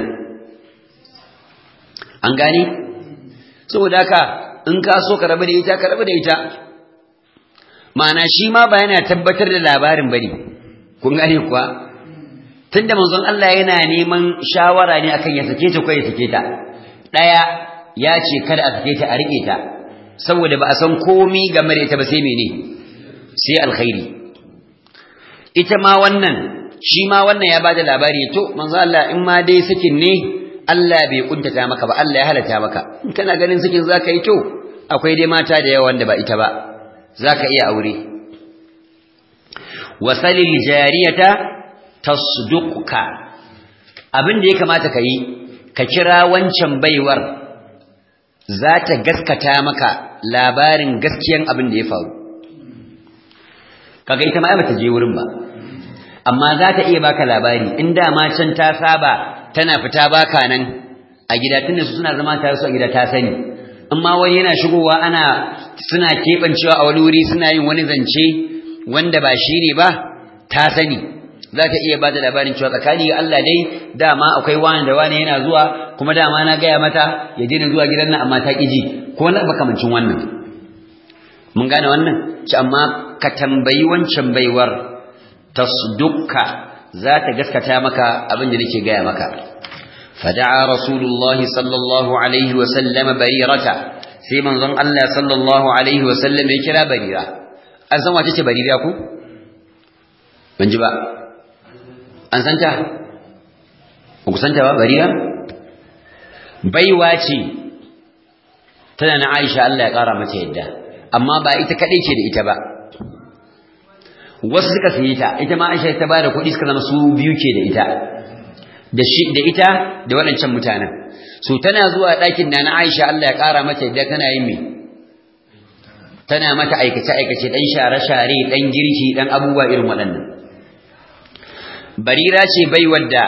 an gani saboda haka in ka so ka rabu da ita ka rabu da ita ma'ana shi ma ba yana tabbatar da labarin bane kun gane kuwa tunda manzon Allah yana neman shawara ne akan ya sake ta ko ya sake ta daya ya ce kada a sake ta a rike ta saboda ba a san komi game da ita ba sai mene sai alkhairi ita ma wannan shi ma wannan ya bada labari to manzon Allah in ma dai sakin ne Allah bai kuntata maka ba Allah ya halata maka in kana ganin sakin zaka yi to akwai dai mata da yawa wanda ba ita ba zaka iya aure wasalil jariyata tasduqka abin da ya kamata ka yi ka kira wancan baiwar za ta gaskata maka labarin gaskiyan abin da ya faru kaga ita ma ai bata je wurin ba amma za ta iya baka labari in dama can ta saba tana fita baka nan a gida tunda su suna zama tare su a gida ta sani in ma wani yana shigowa ana suna keɓancewa a wani wuri suna yin wani zance wanda ba shi ne ba ta sani za ta iya ba da labarin cewa tsakani ga Allah dai dama akwai wani da wani yana zuwa kuma dama na gaya mata ya daina zuwa gidan nan amma ta ƙiji ko na makamancin wannan mun gane wannan ci amma ka tambayi wancan baiwar tasdukka za ta gaskata maka abin da nake gaya maka fada'a rasulullahi sallallahu alaihi wa sallama barirata sai manzon Allah sallallahu alaihi wa sallam ya kira barira an san wace ce barira ku ban ji ba an san ta ba ku san ta ba barira baiwa ce tana na Aisha Allah ya kara mata yadda amma ba ita kadai ce da ita ba wasu suka saye ta ita ma Aisha ta bada kuɗi suka zama su biyu ke da ita da shi da ita da waɗancan mutanen so tana zuwa ɗakin na na Aisha Allah ya ƙara mata yadda tana yin me tana mata aikace aikace dan share share dan girki dan abubuwa irin waɗannan barira ce bai wadda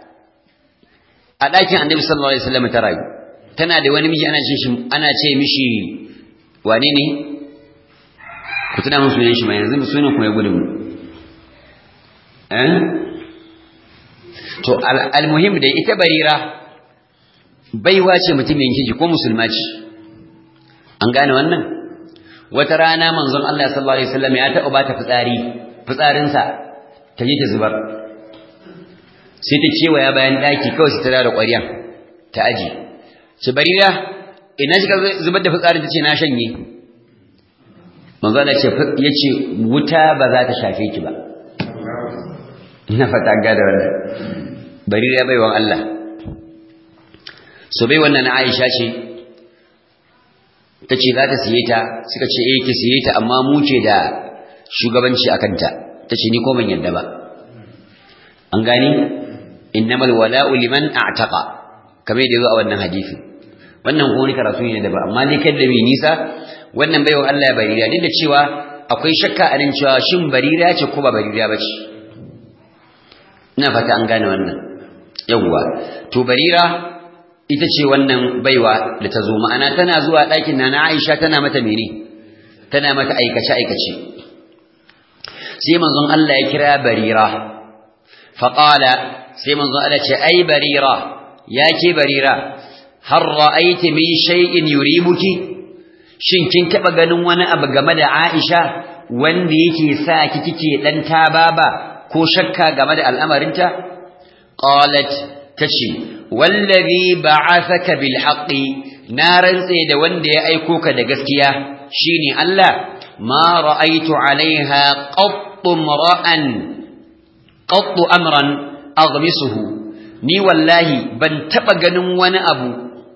a ɗakin annabi sallallahu alaihi wasallam ta rayu tana da wani miji ana ce shi ana ce mishi wane ne ku tuna mun sunan shi mai yanzu sunan kuma ya gudu mu eh to almuhim da ita barira baiwa ce mutumin kiji ko musulma ce an gane wannan wata rana manzon Allah sallallahu alaihi wasallam ya taɓa bata fitsari fitsarinsa ta je ta zubar sai ta kewaya bayan daki kawai sai ta da ƙwaryan ta aji ce barira ina shi zubar da fitsarin ta ce na shanye manzo Allah ce yace wuta ba za ta shafe ki ba ina fata ga da wannan barira baiwan Allah so bai wannan Aisha ce tace za ta siye ta suka ce eh ki siye ta amma mu ce da shugabanci akan ta tace ni ko ban yadda ba an gani innamal wala'u liman a'taqa kamar yadda zo a wannan hadisi wannan ko wani karatu ne da ba amma dai kada mai nisa wannan baiwa Allah ya barira duk da cewa akwai shakka a nan cewa shin barira ce ko ba barira ba ce ina fata an gane wannan yawwa to barira ita ce wannan baiwa da ta zo ma'ana tana zuwa ɗakin na Aisha tana mata mene tana mata aikace aikace sai manzon Allah ya kira barira faqala sai manzon Allah ce ai barira ya ke barira har ra'aiti min shay'in yuribuki shin kin taba ganin wani abu game da Aisha wanda yake sa ki kike dan tababa ko shakka game da al'amarinta qalat tace wallazi ba'athaka bil haqqi na rantse da wanda ya aiko ka da gaskiya shine Allah ma ra'aitu alaiha qattu mar'an qattu amran aghmisuhu ni wallahi ban taba ganin wani abu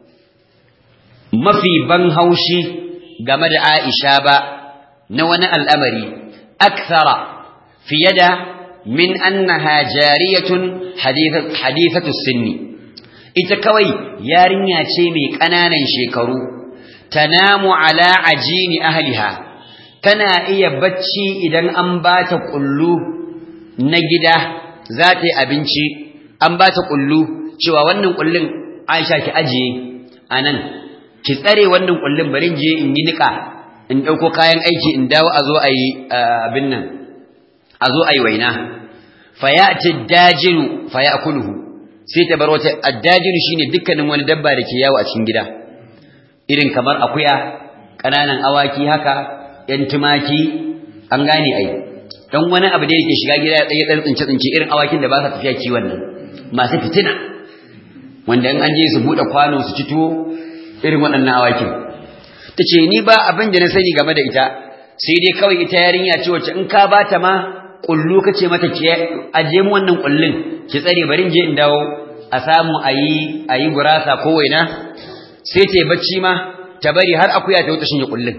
mafi ban haushi game da Aisha ba na wani al'amari akthara fiye da min annaha jariyatun hadithatu sinni ita kawai yarinya ce mai ƙananan shekaru tanamu ala ajini ahliha tana iya bacci idan an bata kullu na gida za ta yi abinci an bata kullu cewa wannan kullun Aisha ki ajiye anan ki tsare wannan kullun bari je in yi nika in dauko kayan aiki in dawo a zo a yi abin nan a zo a yi waina fayati dajiru fayakuluhu sai ta bar wata addajiru shine dukkanin wani dabba da ke yawo a cikin gida irin kamar akuya kananan awaki haka yan tumaki an gane ai dan wani abu da yake shiga gida ya dan tsince tsince irin awakin da ba sa tafiya kiwon nan masu fitina wanda in an je su bude kwano su ci tuwo irin waɗannan awakin tace ni ba abin da na sani game da ita sai dai kawai ita yarinya ce wacce in ka bata ma kullu kace mata ki aje mu wannan kullun ki tsare bari je in dawo a samu ayi ayi gurasa ko waina sai ta bacci ma ta bari har akuya ta wuce shin kullun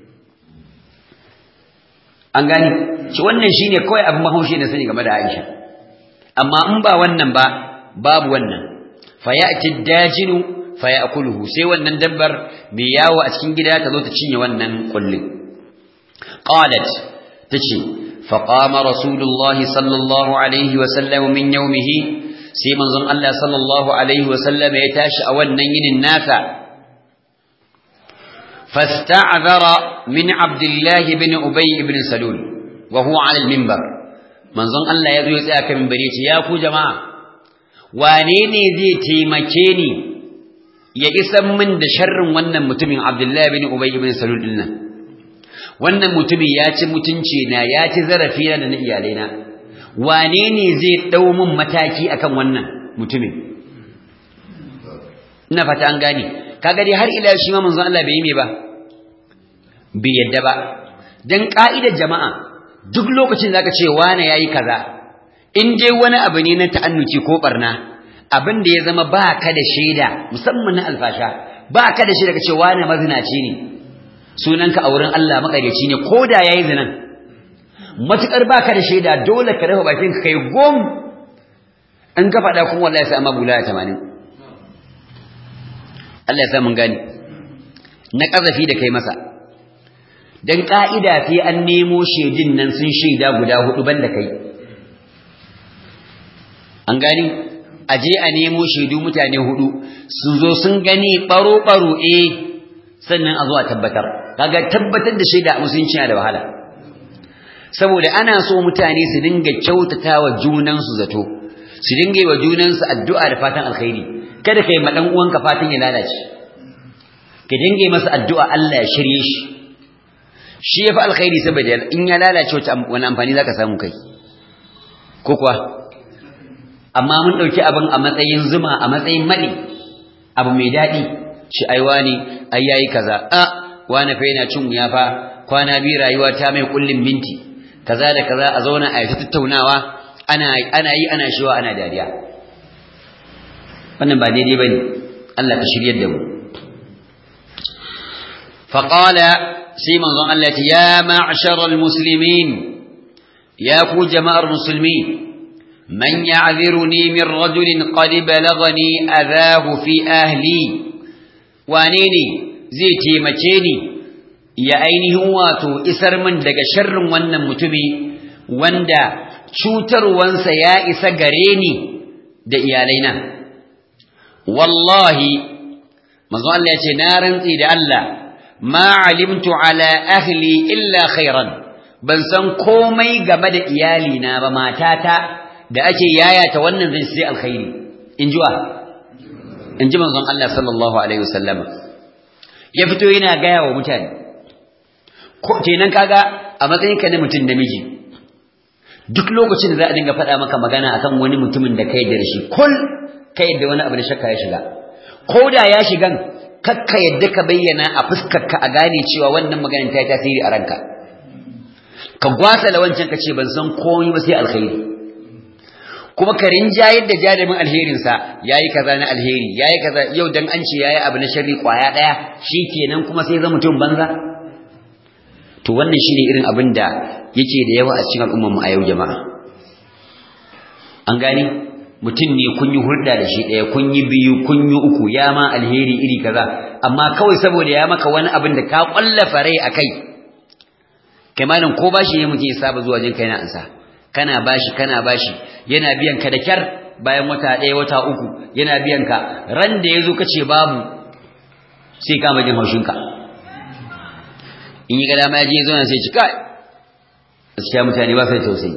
an gani shi wannan shine kawai abin mahaushi da sani game da Aisha amma in ba wannan ba babu wannan fayati dajinu fayakuluhu sai wannan dabbar mai yawo a cikin gida ta zo ta cinye wannan kullun qalat tace فقام رسول الله صلى الله عليه وسلم من يومه sai manzon Allah sallallahu alaihi wasallam ya tashi a wannan yinin nasa fasta'zara min Abdullah ibn Ubay ibn Salul wa huwa ala al-minbar manzon Allah ya zo ya tsaya kan minbari ya ce ya ku jama'a wane ne zai taimake ni ya isan min da sharrin wannan mutumin Abdullah ibn Ubay ibn Salul din nan wannan mutumin ya ci mutunci na ya ci zarafi na da na iyalaina wane ne zai dau min mataki akan wannan mutumin ina fata an gane kaga dai har ila shi ma manzon Allah bai yi me ba bai yadda ba dan ka'idar jama'a duk lokacin zaka ce wane yayi kaza in dai wani abu ne na ta'annuci ko barna abin da ya zama ba ka da shaida musamman na alfasha ba ka da shaida ka ce wane mazinaci ne sunanka a wurin Allah makareci ne ko da yayi zinan matukar baka da shaida dole ka rufe bakin ka kai gom in ka faɗa kuma wallahi sai amma bulaya 80 Allah ya sa mun gani na kazafi da kai masa dan ka'ida sai an nemo shaidin nan sun shaida guda hudu banda kai an gani aje a nemo shaidu mutane hudu sun zo sun gani baro baro eh sannan a zo a tabbatar kaga tabbatar da shaida a musulunci yana da wahala saboda ana so mutane su dinga kyautatawa junansu zato su dinga yi wa junansu addu'a da fatan alkhairi kada kai ma dan uwanka fatan ya lalace ka dinga yi masa addu'a Allah ya shirye shi shi yafi alkhairi saboda in ya lalace wata wani amfani zaka samu kai ko kuwa amma mun dauki abin a matsayin zuma a matsayin madi abu mai dadi shi ai wani ai yayi kaza a wani fa yana cin wuya fa kwana biyu rayuwa ta mai kullin minti kaza da kaza a zauna a yi tattaunawa ana ana yi ana shiwa ana dariya wannan ba daidai bane Allah ka shiryar da mu faqala sai manzon Allah ya ma'sharal muslimin ya ku jama'ar musulmi man ya'ziruni min rajulin qad balagani adahu fi ahli wane ne zai taimake ni ya ainihin wato isar min daga sharrin wannan mutumi wanda cutarwansa ya isa gare ni da iyalaina wallahi manzo Allah ya ce na rantsi da Allah ma alimtu ala ahli illa khairan ban san komai game da iyalina ba matata da ake yayata wannan zan sai alkhairi in jiwa in ji manzon Allah sallallahu alaihi wasallama ya fito yana gaya wa mutane ko kenan kaga a matsayinka na mutum namiji duk lokacin da za a dinga faɗa maka magana akan wani mutumin da kai da shi kul ka yadda wani abu da shakka ya shiga ko da ya shigan kakka yadda ka bayyana a fuskarka a gane cewa wannan maganin ta yi tasiri a ranka ka gwasa da wancan ka ce ban san komai ba sai alkhairi kuma ka rinjayar da jarumin alherinsa yayi kaza na alheri yayi kaza yau dan an ce yayi abu na sharri kwaya daya kenan kuma sai zama mutum banza to wannan shine irin abin da yake da yawa a cikin al'ummar mu a yau jama'a an gani mutum ne kun yi hulɗa da shi ɗaya kun yi biyu kun yi uku ya ma alheri iri kaza amma kawai saboda ya maka wani abin da ka ƙwallafa rai a kai kai malam ko bashi ne mutum ya saba zuwa jin kai na ansa kana bashi kana bashi yana biyan ka da kyar bayan wata ɗaya wata uku yana biyan ka ran da ya zo ka ce babu sai kama jin haushinka in yi ga dama ya je zo na sai ci kai gaskiya mutane ba sai tausayi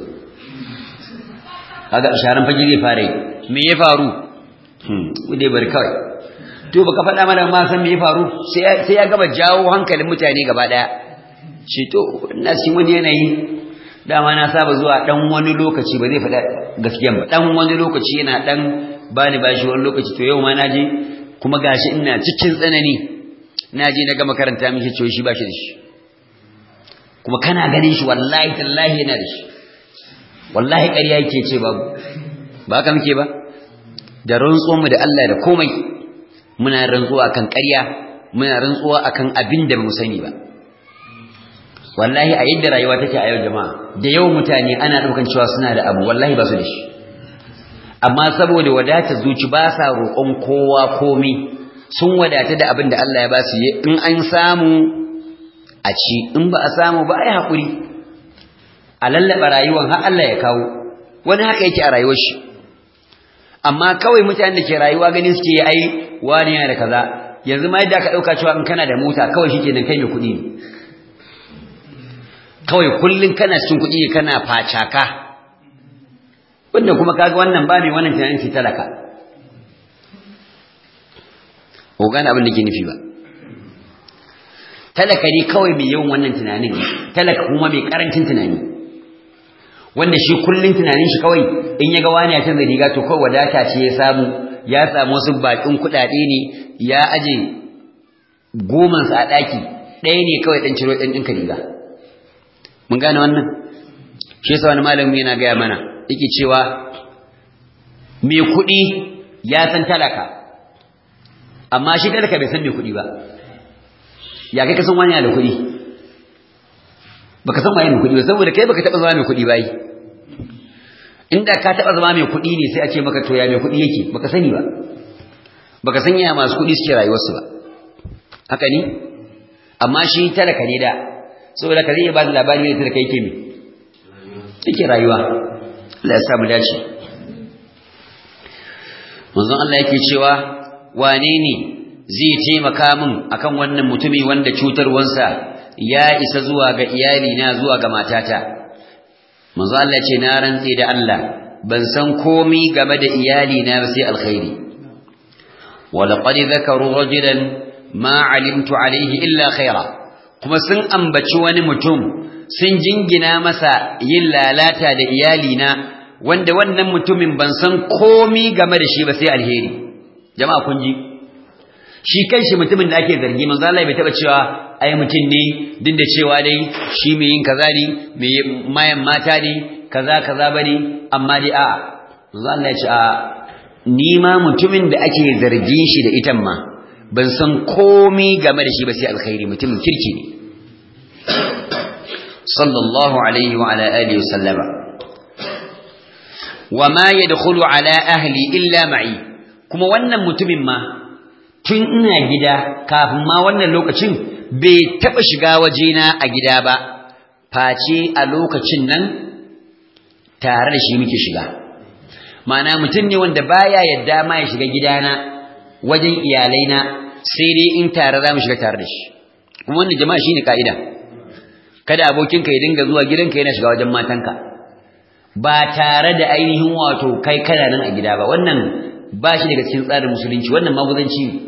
kaga sharan fage zai fara yi me ya faru hmm dai bari kawai to baka faɗa mana ma san me ya faru sai sai ya gaba jawo hankalin mutane gaba daya shi to ina cikin wani yanayi dama na saba zuwa dan wani lokaci ba zai faɗa gaskiyan ba dan wani lokaci yana dan bani bashi wani lokaci to yau ma naje kuma gashi ina cikin tsanani naje na ga makaranta mishi cewa shi bashi da shi kuma kana ganin shi wallahi tallahi yana da shi wallahi ƙarya yake ce babu ba haka muke ba da rantsuwa mu da Allah da komai muna rantsuwa akan ƙarya muna rantsuwa akan abin da mu sani ba wallahi a yadda rayuwa take a yau jama'a da yau mutane ana daukan cewa suna da abu wallahi ba su da shi amma saboda wadata zuci ba sa roƙon kowa komai sun wadata da abin da Allah ya ba su in an samu a ci in ba a samu ba ai hakuri a lallaba rayuwar har Allah ya kawo wani haka yake a rayuwar shi amma kawai mutanen da ke rayuwa gani suke ai wani yana da kaza yanzu ma yadda aka dauka cewa in kana da mota kawai shikenan kai mai kuɗi ne kawai kullun kana cikin kuɗi kana facaka wanda kuma kaga wannan ba mai wannan tunanin shi talaka ko gane abin da ke nufi ba talaka ne kawai mai yawan wannan tunanin talaka kuma mai karancin tunani wanda shi kullun tunanin shi kawai in ya ga wani ya canza riga to kawai wadata ce ya samu ya samu wasu bakin kuɗaɗe ne ya aje goman sa a ɗaki ɗaya ne kawai ɗan ciro ɗan ɗinka riga mun gane wannan shi yasa wani malami yana gaya mana yake cewa mai kuɗi ya san talaka amma shi talaka bai san mai kuɗi ba ya kai kasan wani da kuɗi baka san waye mai kuɗi ba saboda kai baka taɓa zama mai kuɗi ba yi inda ka taɓa zama mai kuɗi ne sai a ce maka to ya mai kuɗi yake baka sani ba baka san ya masu kuɗi suke rayuwarsu ba haka ne amma shi talaka ne da saboda ka zai iya ba da labari ne talaka yake me yake rayuwa Allah ya samu dace manzon Allah yake cewa wane ne zai taimaka min akan wannan mutumi wanda cutarwansa ya isa zuwa ga iyalina zuwa ga matata manzo Allah ce na rantse da Allah ban san komi game da iyalina ba sai alkhairi walaqad zakaru rajulan ma alimtu alaihi illa khaira kuma sun ambaci wani mutum sun jingina masa yin lalata da iyalina wanda wannan mutumin ban san komi game da shi ba sai alheri jama'a kun ji shi kanshi mutumin da ake zargi manzo Allah bai taba cewa ai mutum ne duk da cewa dai shi mai yin kaza ne mai mayan mata ne kaza kaza bane amma dai a'a manzo Allah ya ce a ni ma mutumin da ake zargin shi da itan ma ban san komai game da shi ba sai alkhairi mutumin kirki ne sallallahu alaihi wa ala alihi wa sallama wa ma yadkhulu ala ahli illa ma'i kuma wannan mutumin ma tun ina gida kafin ma wannan lokacin bai taɓa shiga wajena a gida ba face a lokacin nan tare da shi muke shiga ma'ana mutum ne wanda baya yadda ma ya shiga gidana wajen iyalaina sai dai in tare za mu shiga tare da shi kuma wannan jama'a shine ka'ida kada abokinka ya dinga zuwa gidanka yana shiga wajen matanka ba tare da ainihin wato kai kana nan a gida ba wannan ba shi daga cikin tsarin musulunci wannan maguzanci ne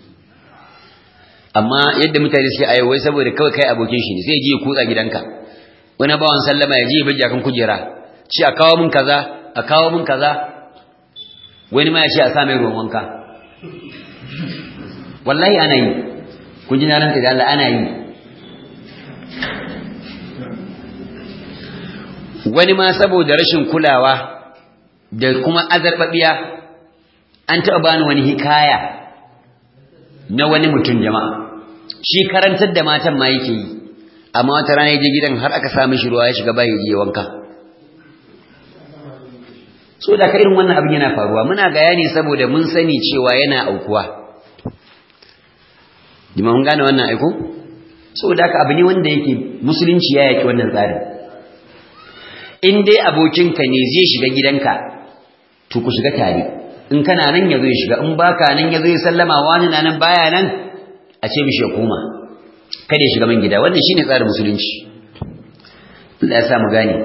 amma yadda mutane suke a wai saboda kawai kai abokin shi ne sai ji ya kutsa gidanka wani bawan sallama ya ji ya bijja kan kujera ci a kawo min kaza a kawo min kaza wani ma ya ce a sa mai ruwan wanka wallahi ana yi kun ji na ranta da Allah ana yi wani ma saboda rashin kulawa da kuma azarbabiya an taɓa bani wani hikaya na wani mutum jama'a shi karantar da matan ma yake yi amma wata rana je gidan har aka sa mishi ruwa ya shiga bayi je wanka so da ka irin wannan abin yana faruwa muna bayani saboda mun sani cewa yana aukuwa jima mun gane wannan aiko saboda haka abu ne wanda yake musulunci ya yaki wannan tsarin in dai abokinka ne zai shiga gidanka to ku shiga tare in kana nan ya zo ya shiga in baka nan ya zo ya sallama wani na nan baya nan a ce mishi ya koma kada ya shiga man gida wannan shine tsarin musulunci Allah ya sa mu gane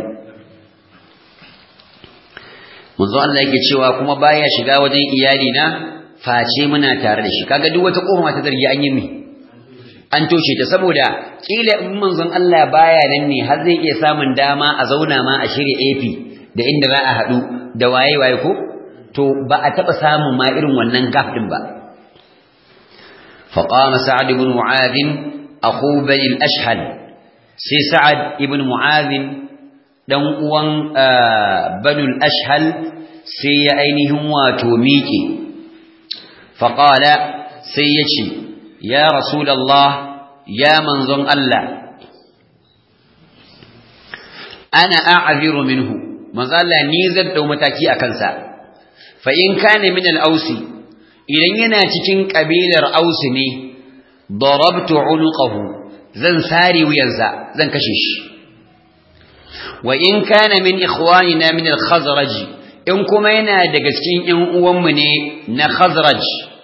manzo Allah yake cewa kuma baya shiga wajen iyali na face muna tare da shi kaga duk wata koma ta zargi an yi mi an toshe ta saboda kila in manzon Allah baya nan ne har zai iya samun dama a zauna ma a shirya AP da inda za a haɗu da waye waye ko to ba a taɓa samun ma irin wannan gaf ɗin ba فقام سعد بن معاذ أخو بني الأشهل سي سعد بن معاذ دن uwan بنو الأشهل سي أينهم واتوميكي فقال سيتي يا رسول الله يا منظم الله أنا أعذر منه مظل نيزل دو متاكي أكنسا فإن كان من الأوسي إذن يناتكين قبيل الأوسني ضربت عنقه زن ساري وينزا زن كشيش وإن كان من إخواننا من الخزرج إن كما ينادقسكين إن أمني نخزرج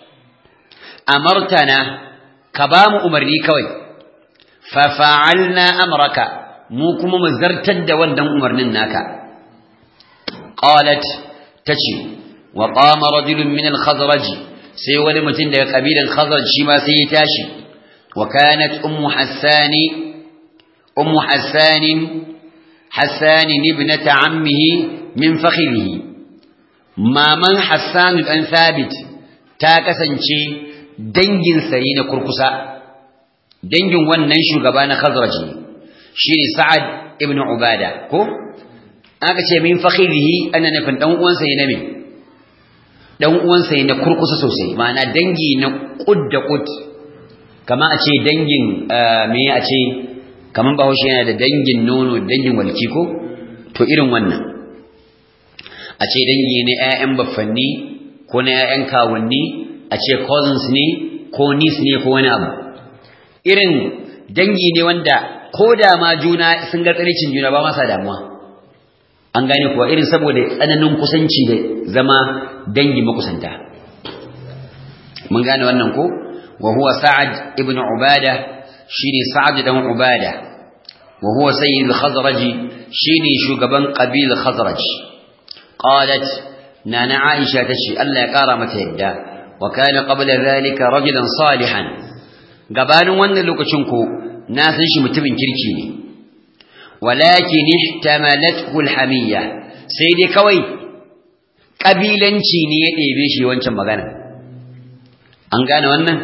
أمرتنا كبام أمرني كوي ففعلنا أمرك موكم مزرتد ودن أمرنا ناكا قالت تشي وقام رجل من الخزرج sai wani mutum daga kabilan khazraj shi ma sai ya tashi wa kanat ummu hassani ummu hassan hassan ibnata ammihi min fakhrihi maman hassan dan thabit ta kasance dangin sai na kurkusa dangin wannan shugaba na khazraj shine sa'ad ibn ubada ko aka ce min fakhrihi ana nufin dan uwansa ne me dan uwansa ne kurkusa sosai ma'ana dangi na kud da kud kama a ce dangin me a ce kaman bahaushe yana da dangin nono dangin walki ko to irin wannan a ce dangi ne ƴaƴan baffanni ko na ƴaƴan kawunni a ce cousins ne ko niece ne ko wani abu irin dangi ne wanda ko da ma juna sun ga tsaricin juna ba masa damuwa an gane kuwa irin saboda tsananin kusanci da zama dangi makusanta mun gane wannan ko wa huwa sa'ad ibn ubada shine sa'ad dan ubada wa huwa sayyid al-khazraj shine shugaban qabil khazraj qalat nana aisha tace Allah ya kara mata yadda wa kana qabla dhalika rajulan salihan gabanin wannan lokacin ko na san shi mutumin kirki ne walakin ihtamalathu alhamiyya sai dai kawai kabilanci ne ya ɗebe shi wancan magana an gane wannan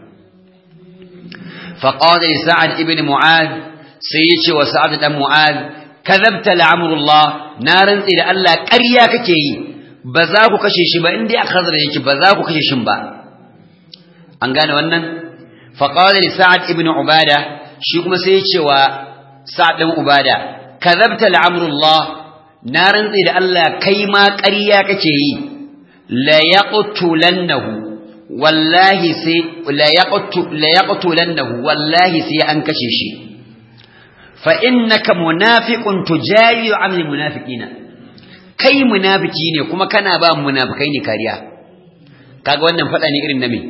فقال لسعد ابن معاذ سيتي وسعد بن معاذ كذبت لعمر الله نارا إلى الله قريا ككي بذاكو كشي شبا اندي أخذر يكي بذاكو كشي شبا أنقان ونن فقال لسعد ابن عبادة شكما سيتي وسعد بن عبادة كذبت لعمر الله نارا إلى الله كيما قريا ككي لا يقتلنه wallahi sai la yaqtu la yaqtulannahu wallahi sai an kashe shi fa innaka munafiqun tujayi amil munafiqina kai munafiki ne kuma kana ba munafikai ne kariya kaga wannan fada ne irin na me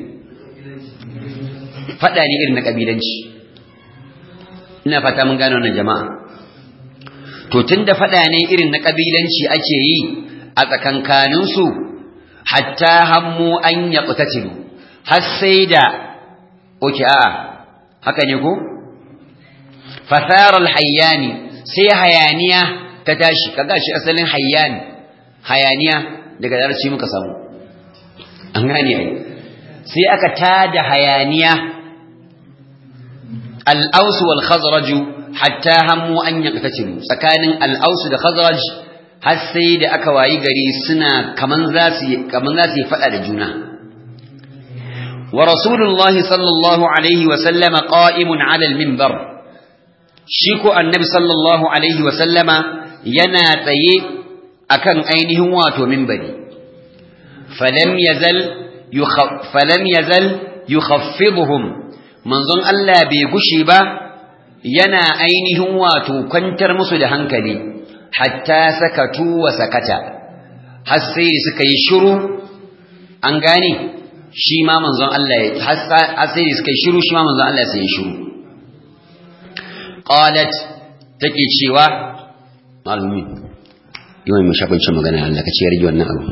fada ne irin na kabilanci ina fata mun gane wannan jama'a to tunda fada ne irin na kabilanci ake yi a tsakankanin su hatta hammu an yaqtatilu har sai da oke a haka ne ko fasara alhayyani sai hayaniya ta tashi kaga shi asalin hayyani hayaniya daga darasi muka samu an gane ai sai aka tada hayaniya al-aus wal khazraj hatta hammu an yaqtatilu tsakanin al-aus da khazraj har sai da aka wayi gari suna kaman za su kaman za su fada da juna wa rasulullahi sallallahu alaihi wa sallama qa'imun ala al-minbar shi ko annabi sallallahu alaihi wa sallama yana tsaye akan ainihin wato minbari falam yazal falam yazal yukhaffiduhum manzon Allah bai gushi ba yana ainihin wato kwantar musu da hankali hatta sakatu wa sakata har sai da suka yi shiru an gane shi ma manzon Allah ya har sai da suka yi shiru shi ma manzon Allah sai ya shiru qalat take cewa malumi yau mai shakunci magana Allah ka ce ya rage wannan abu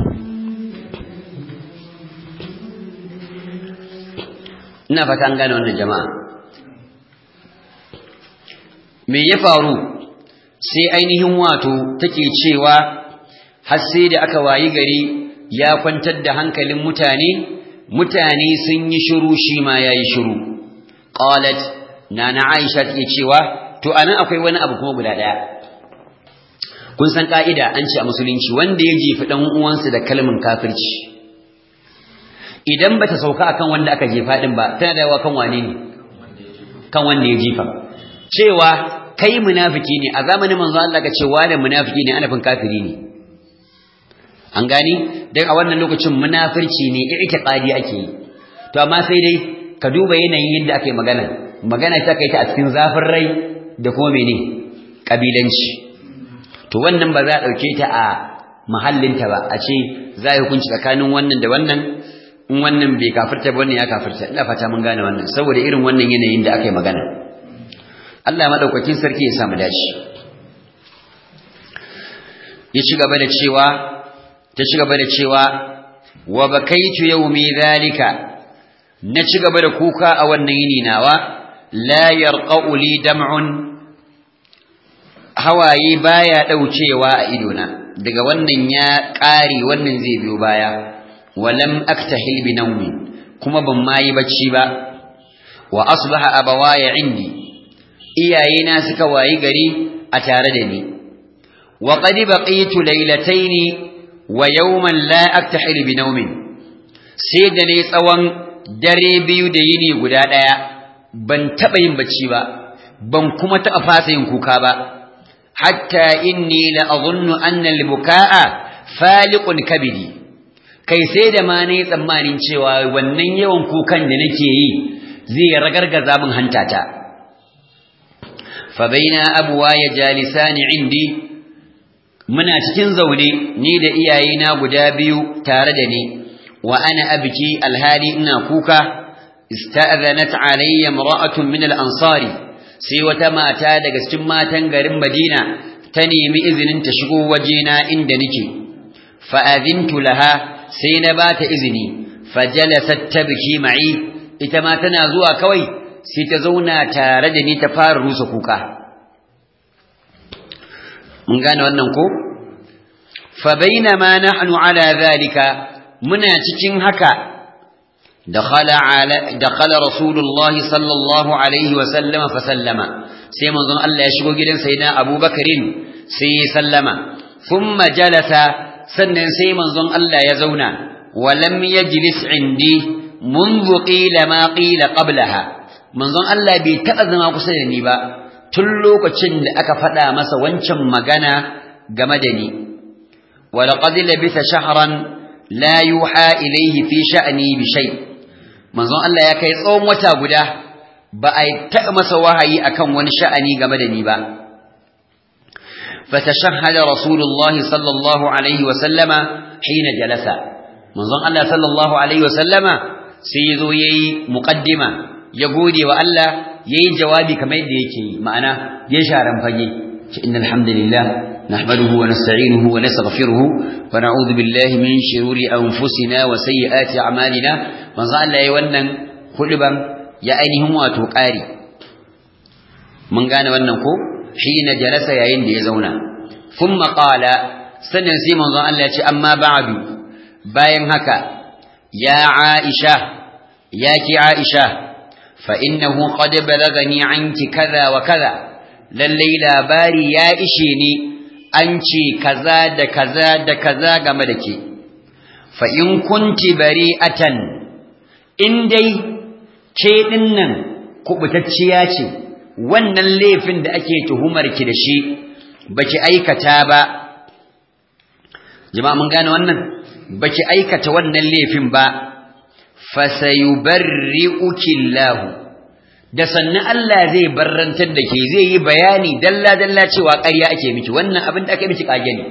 ina fata an gane wannan jama'a me ya faru sai ainihin wato take cewa har sai da aka wayi gari ya kwantar da hankalin mutane mutane sun yi shiru shi ma yayi shiru qalat nana aisha take cewa to anan akwai wani abu kuma guda daya kun san ka'ida an ce a musulunci wanda ya jefi dan uwansa da kalmin kafirci idan bata sauka akan wanda aka jefa din ba tana da kan wane ne kan wanda ya jefa cewa kai munafiki ne a zamanin manzo Allah ka ce wani munafiki ne ana fin kafiri ne an gani dan a wannan lokacin munafirci ne i'tiqadi ake yi to amma sai dai ka duba yanayin yadda ake magana magana ta kai ta a cikin zafin rai da kuma mene kabilanci to wannan ba za a dauke ta a mahallinta ba a ce za a hukunci tsakanin wannan da wannan in wannan bai kafirta ba wannan ya kafirta ina fata mun gane wannan saboda irin wannan yanayin da aka yi magana Allah madaukakin sarki ya samu dashi ya ci gaba da cewa ta ci gaba da cewa wa bakaitu yawmi zalika na ci gaba da kuka a wannan yini nawa la yarqa'u li dam'un hawaye baya daucewa a idona daga wannan ya ƙare wannan zai biyo baya walam aktahil bi nawmi kuma ban ma yi bacci ba wa asbaha abawaya indi iyayena suka wayi gari a tare da ni wa qad baqitu laylatayn wa yawman la aktahil bi nawmin sai da ne tsawon dare biyu da yini guda daya ban taba yin bacci ba ban kuma taɓa fasa yin kuka ba hatta inni la azunnu anna al-buka'a faliqun kabidi kai sai da ma nayi tsammanin cewa wannan yawan kukan da nake yi zai ragargaza min hantata fa baina abwaya jalisani indi muna cikin zaune ni da iyayena guda biyu tare da ni wa ana abki alhali ina kuka ista'zanat alayya imra'atun min al-ansari sai wata mata daga cikin matan garin Madina ta nemi izinin ta shigo wajena inda nake fa azintu laha sai na bata izini fajalasat tabki ma'i ita ma tana zuwa kawai sai ta zauna tare da ni ta fara rusa kuka mun gane wannan ko fa bainama nahnu ala zalika muna cikin haka dakhala ala dakhala rasulullahi sallallahu alaihi wa sallama fa sallama sai manzon Allah ya shigo gidan sayyidina Abubakarin sai ya sallama thumma jalasa sannan sai manzon Allah ya zauna wa lam yajlis indi منذ قيل ما قيل قبلها manzon Allah bai taɓa zama kusa da ni ba tun lokacin da aka faɗa masa wancan magana game da ni walaqad labisa shahran la yuha ilayhi fi sha'ni bi shay manzon Allah ya kai tsawon wata guda ba a taɓa masa wahayi akan wani sha'ani game da ni ba fatashahhada rasulullahi sallallahu alaihi wa sallama hina jalasa manzon Allah sallallahu alaihi wa sallama sai yazo yayi muqaddima ya gode wa Allah yayi jawabi kamar yadda yake yi ma'ana ya sharan fage ce innal hamdalillah nahmaduhu wa nasta'inuhu wa nastaghfiruhu wa na'udhu billahi min shururi anfusina wa sayyiati a'malina manzo Allah yayi wannan huduban ya ainihin wato ƙari mun gane wannan ko hina jalasa yayin da ya zauna thumma qala sannan sai manzo Allah ya ce amma ba'du bayan haka ya Aisha ya ki Aisha فإنه قد بلغني عنك كذا وكذا للي labari ya ishe ni an ce kaza da kaza da kaza game da ke fa in kunti bari'atan in dai ke dinnan kubutacciya ce wannan laifin da ake tuhumar ki da shi baki aikata ba jama'a mun gane wannan baki aikata wannan laifin ba fasayubarri'uki Allah da sannan Allah zai barrantar da ke zai yi bayani dalla dalla cewa ƙarya ake miki wannan abin da aka miki kage ne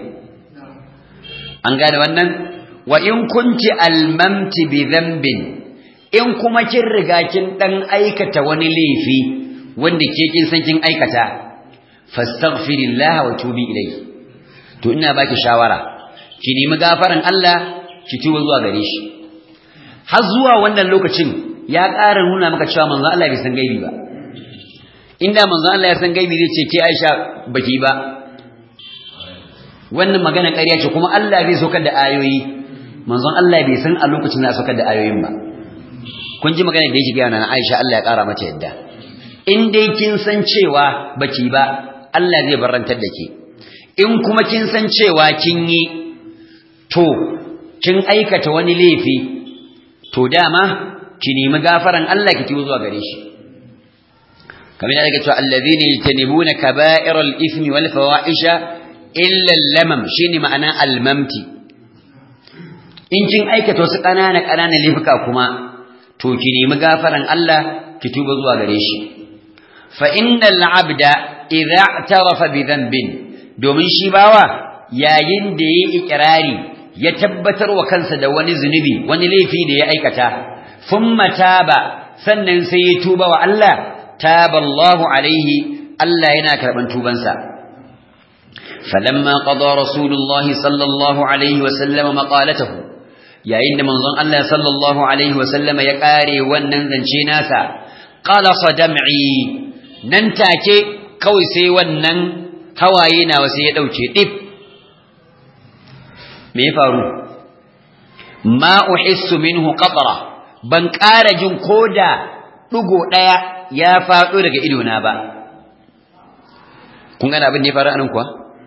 an gane wannan wa in kunti almamti bi dhanbin in kuma kin riga kin dan aikata wani laifi wanda ke kin san kin aikata fastaghfirillah wa tubi ilayhi to ina baki shawara ki nemi gafaran Allah ki tuba zuwa gare shi har zuwa wannan lokacin ya ƙara nuna maka cewa manzo Allah bai san gaibi ba inda manzo Allah ya san gaibi zai ce ke Aisha baki ba wannan magana ƙarya ce kuma Allah zai saukar da ayoyi manzo Allah bai san a lokacin da saukar da ayoyin ba kun ji magana da yake gaya na Aisha Allah ya ƙara mata yadda in dai kin san cewa baki ba Allah zai barantar da ke in kuma kin san cewa kin yi to kin aikata wani laifi to dama ki nemi gafaran Allah ki tuzo zuwa gare shi kamar da ake cewa allazina yajtanibuna kaba'iral ithmi wal fawahisha illa lamam shine ma'ana almamti in kin aikata wasu ƙanana ƙanana laifuka kuma to ki nemi gafaran Allah ki tuba zuwa gare shi fa innal abda idza i'tarafa bi dhanbin domin shi bawa yayin da yayi ikrari ya tabbatar wa kansa da wani zunubi wani laifi da ya aikata thumma taba sannan sai ya tuba wa Allah taba Allahu alaihi Allah yana karban tubansa falamma qada rasulullah sallallahu alaihi wa sallam maqalatahu yayin da manzon Allah sallallahu alaihi wa sallam ya kare wannan zance nasa qala sadam'i nan take kawai sai wannan hawaye nawa sai ya dauke dip me ya faru ma uhissu minhu qatra ban ƙara jin koda dugo daya ya faɗo daga ido na ba kun gane abin da ya faru anan kuwa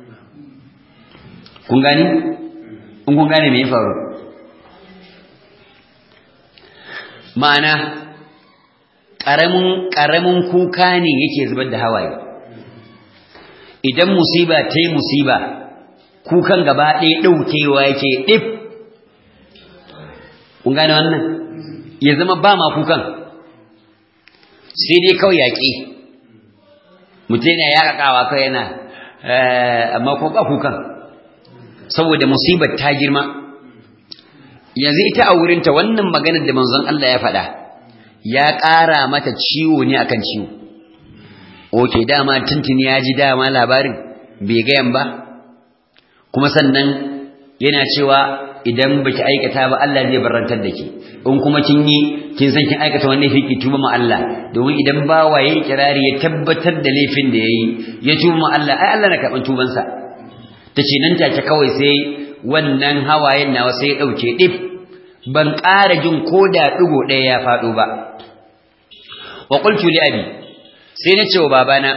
kun gani in kun gane me ya faru ma'ana ƙaramin ƙaramin kuka ne yake zubar da hawaye idan musiba ta yi musiba kukan gaba ɗaya ɗaukewa yake ɗif kun gane wannan ya zama ba ma kukan sai dai kawai yaƙi mutum yana yaƙaƙawa kawai yana amma ko ba kukan saboda musibar ta girma yanzu ita a wurinta wannan maganar da manzon Allah ya faɗa ya ƙara mata ciwo ne akan ciwo oke dama tuntuni ya ji dama labarin bai gayan ba kuma sannan yana cewa idan baki aikata ba Allah zai barantar da ke in kuma kin yi kin san kin aikata wannan laifi tuba ma Allah domin idan bawa yayi kirari ya tabbatar da laifin da yayi ya tuba ma Allah ai Allah na karban tuban sa tace nan take kawai sai wannan hawayen nawa sai ya dauke dip ban ƙara jin koda digo ɗaya ya faɗo ba wa qultu li abi sai na ce wa babana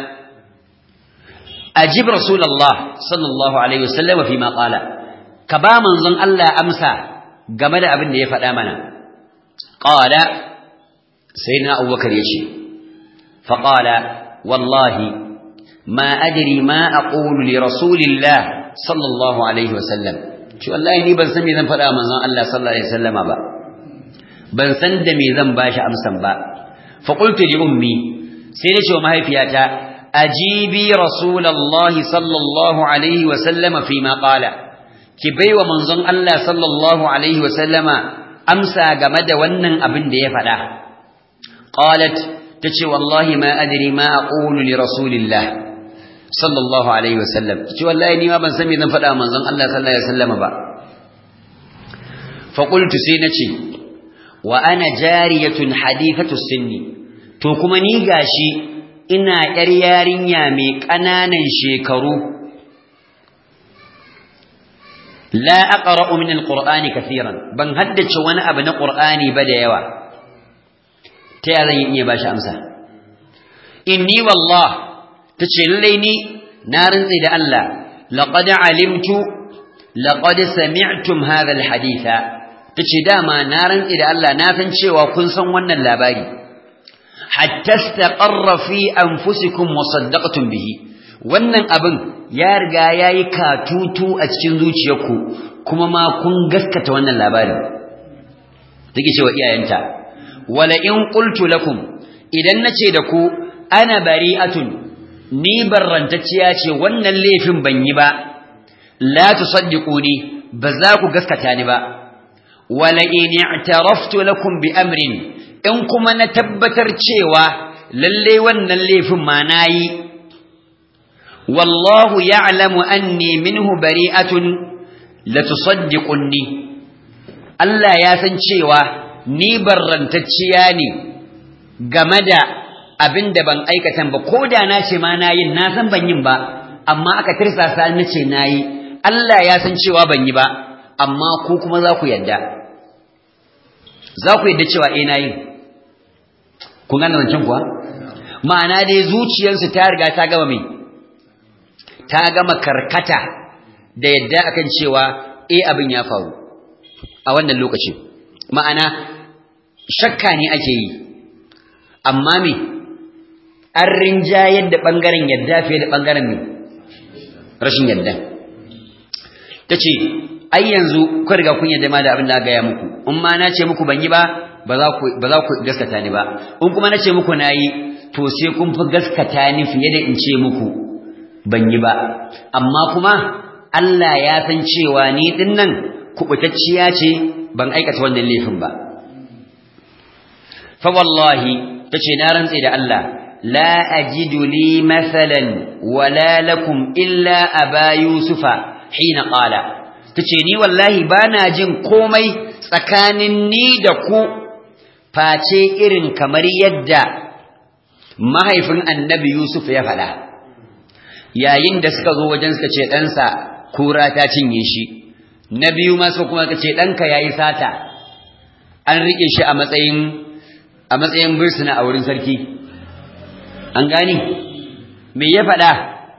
ajib rasulullah sallallahu alaihi wasallam fi ma qala ka ba manzon Allah amsa game da abin da ya faɗa mana qala sayyidina abubakar yace fa qala wallahi ma adri ma aqulu li rasulillah sallallahu alaihi wasallam shi wallahi ni ban san me zan faɗa manzon Allah sallallahu alaihi wasallama ba ban san da me zan bashi amsan ba fa qultu li ummi sai na ce wa mahaifiyata ajibi rasulullahi sallallahu alaihi wasallama fi ma qala ki baiwa manzon Allah sallallahu alaihi wa sallama amsa game da wannan abin da ya faɗa qalat tace wallahi ma adri ma aqulu li rasulillah sallallahu alaihi wa sallam ce wallahi ni ma ban san me zan faɗa manzon Allah sallallahu alaihi wa sallama ba fa qultu sai nace wa ana jariyatun hadithatu sinni to kuma ni gashi ina yar yarinya mai ƙananan shekaru لا أقرأ من القرآن كثيرا بن هدج وانا ابن قرآني بدا يوا تيالا يني باشا أمسا إني والله تشليني نار إذا الله لقد علمت لقد سمعتم هذا الحديث تشداما نار إذا الله نافن شوى كنسا وانا اللاباري حتى استقر في أنفسكم وصدقتم به wannan abin ya riga ya yi katutu a cikin zuciyarku kuma ma kun gaskata wannan labarin take cewa iyayenta wala in qultu lakum idan nace da ku ana bari'atun ni barrantacciya ce wannan laifin ban yi ba la tusaddiquni ba za ku gaskata ni ba wala in i'taraftu lakum bi amrin in kuma na tabbatar cewa lalle wannan laifin ma nayi والله يعلم أني منه بريئة لتصدقني Allah ya san cewa ni barrantacciya ne game da abin da ban aikatan ba ko da na ce ma na yin na san ban yin ba amma aka tirsasa na ce na yi Allah ya san cewa ban yi ba amma ku kuma za ku yadda za ku yadda cewa eh na yin kun gane zancen kuwa ma'ana dai zuciyarsu ta riga ta gama mai ta gama karkata da yadda akan cewa eh abin ya faru a wannan lokacin ma'ana shakka ne ake yi amma me an rinjayar da ɓangaren yadda fiye da ɓangaren me rashin yadda ta ce ai yanzu ku riga kun yadda ma da abin da gaya muku in ma na ce muku ban yi ba ba za ku gaskata ni ba in kuma na ce muku na yi to sai kun fi gaskata ni fiye da in ce muku ban yi ba amma kuma Allah ya san cewa ni din nan kubutacciya ce ban aikata wannan laifin ba fa wallahi tace na rantse da Allah la ajidu li mathalan wala lakum illa aba yusufa hina qala tace ni wallahi bana jin komai tsakanin ni da ku face irin kamar yadda mahaifin annabi yusuf ya faɗa yayin da suka zo wajen suka ce ɗansa kura ta cinye shi na biyu ma suka kuma ce ɗanka ya yi sata an riƙe shi a matsayin a matsayin birsuna a wurin sarki an gani me ya faɗa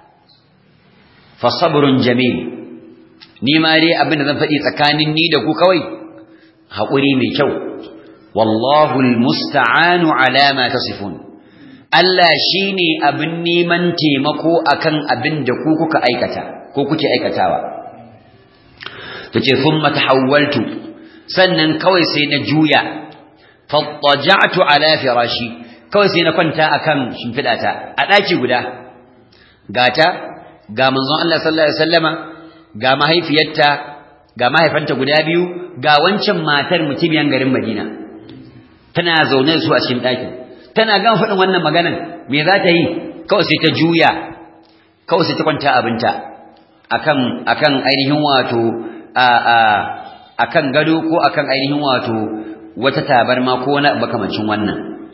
fasabrun jamil ni ma dai abin da zan faɗi tsakanin ni da ku kawai haƙuri mai kyau wallahu almusta'anu ala ma tasifun Allah shine abin neman taimako akan abin da ku kuka aikata ko kuke aikatawa tace thumma tahawwaltu sannan kawai sai na juya fattaja'tu ala firashi kawai sai na kwanta akan shimfidata a daki guda gata ga manzon Allah sallallahu alaihi wasallama ga mahaifiyarta ga mahaifanta guda biyu ga wancan matar mutumiyan garin Madina tana zaune su a cikin daki tana gan faɗin wannan maganan me za ta yi kawai sai ta juya kawai sai ta kwanta abinta akan akan ainihin wato a a akan gado ko akan ainihin wato wata tabarma ko wani makamancin wannan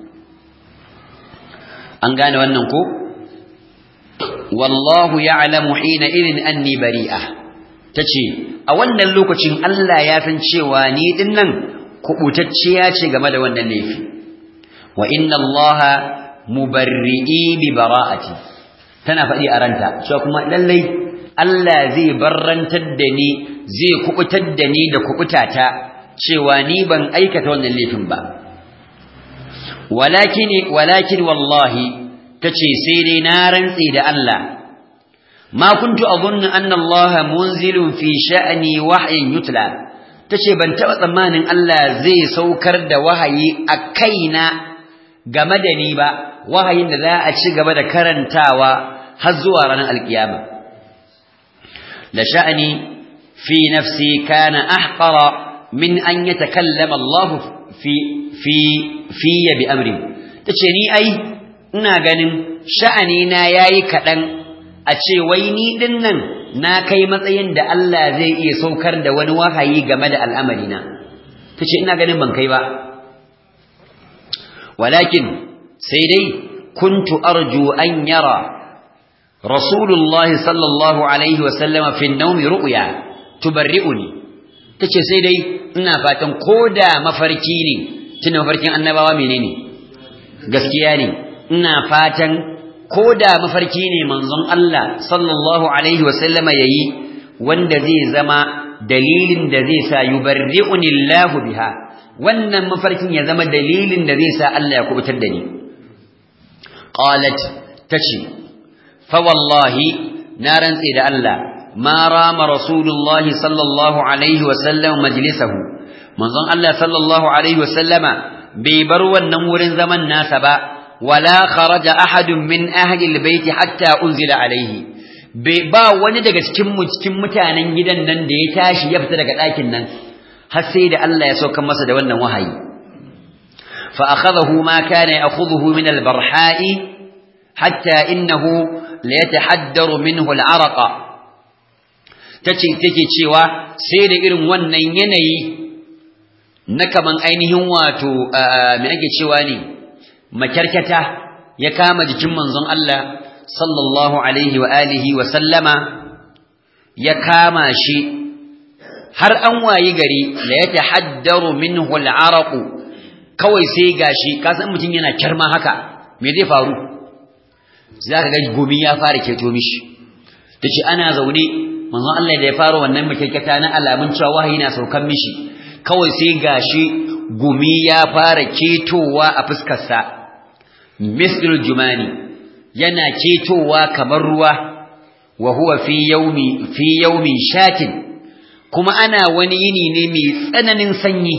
an gane wannan ko wallahu ya'lamu hina idin anni bari'a tace a wannan lokacin Allah ya san cewa ni dinnan kubutacciya ce game da wannan laifi wa inna allaha mubarri'i bi bara'ati tana faɗi a ranta cewa kuma lallai Allah zai barrantar da ni zai kubutar da ni da kubutata cewa ni ban aikata wannan laifin ba walakin walakin wallahi tace sai dai na rantsi da Allah ma kuntu adhunnu anna Allah munzilun fi sha'ni wahyin yutla tace ban taba tsammanin Allah zai saukar da wahayi a kaina game da ni ba wahayin da za a ci gaba da karantawa har zuwa ranar alkiyama la sha'ni fi nafsi kana ahqara min an yatakallama Allah fi fi fi bi amri tace ni ai ina ganin sha'ani na yayi kadan a ce wai ni dinnan na kai matsayin da Allah zai iya saukar da wani wahayi game da al'amarina tace ina ganin ban kai ba walakin sai dai kuntu arju an yara rasulullah sallallahu alaihi wa sallama fi an-nawm ru'ya tubarri'uni tace sai dai ina fatan koda mafarki ne tuna mafarkin annabawa menene gaskiya ne ina fatan koda mafarki ne manzon Allah sallallahu alaihi wa sallama yayi wanda zai zama dalilin da zai sa yubarri'uni Allah biha wannan mafarkin ya zama dalilin da zai sa Allah ya kubutar da ni qalat tace fa wallahi na rantsi da Allah ma rama rasulullahi sallallahu alaihi wa sallam majlisahu manzon Allah sallallahu alaihi wa sallama bai bar wannan wurin zaman nasa ba wala kharaja ahadun min ahli albayt hatta unzila alaihi bai ba wani daga cikin mu cikin mutanen gidan nan da ya tashi ya fita daga ɗakin nan har sai da Allah ya sauka masa da wannan wahayi fa akhadahu ma kana ya'khudhuhu min al-barha'i hatta innahu la yatahaddaru minhu al-araqa tace take cewa sai da irin wannan yanayi na kaman ainihin wato me ake cewa ne makarkata ya kama jikin manzon Allah sallallahu alaihi wa alihi wa sallama ya kama shi har an wayi gari la ya tahaddaru minhu al-araq kawai sai gashi ka san mutum yana kirma haka me zai faru zaka ga gumi ya fara keto mishi tace ana zaune manzon Allah da ya fara wannan makekata na alamun cewa wahayi na saukan mishi kawai sai gashi gumi ya fara ketowa a fuskar sa misl jumani yana ketowa kamar ruwa wa huwa fi yawmi fi yawmin shatin kuma ana wani yini ne mai tsananin sanyi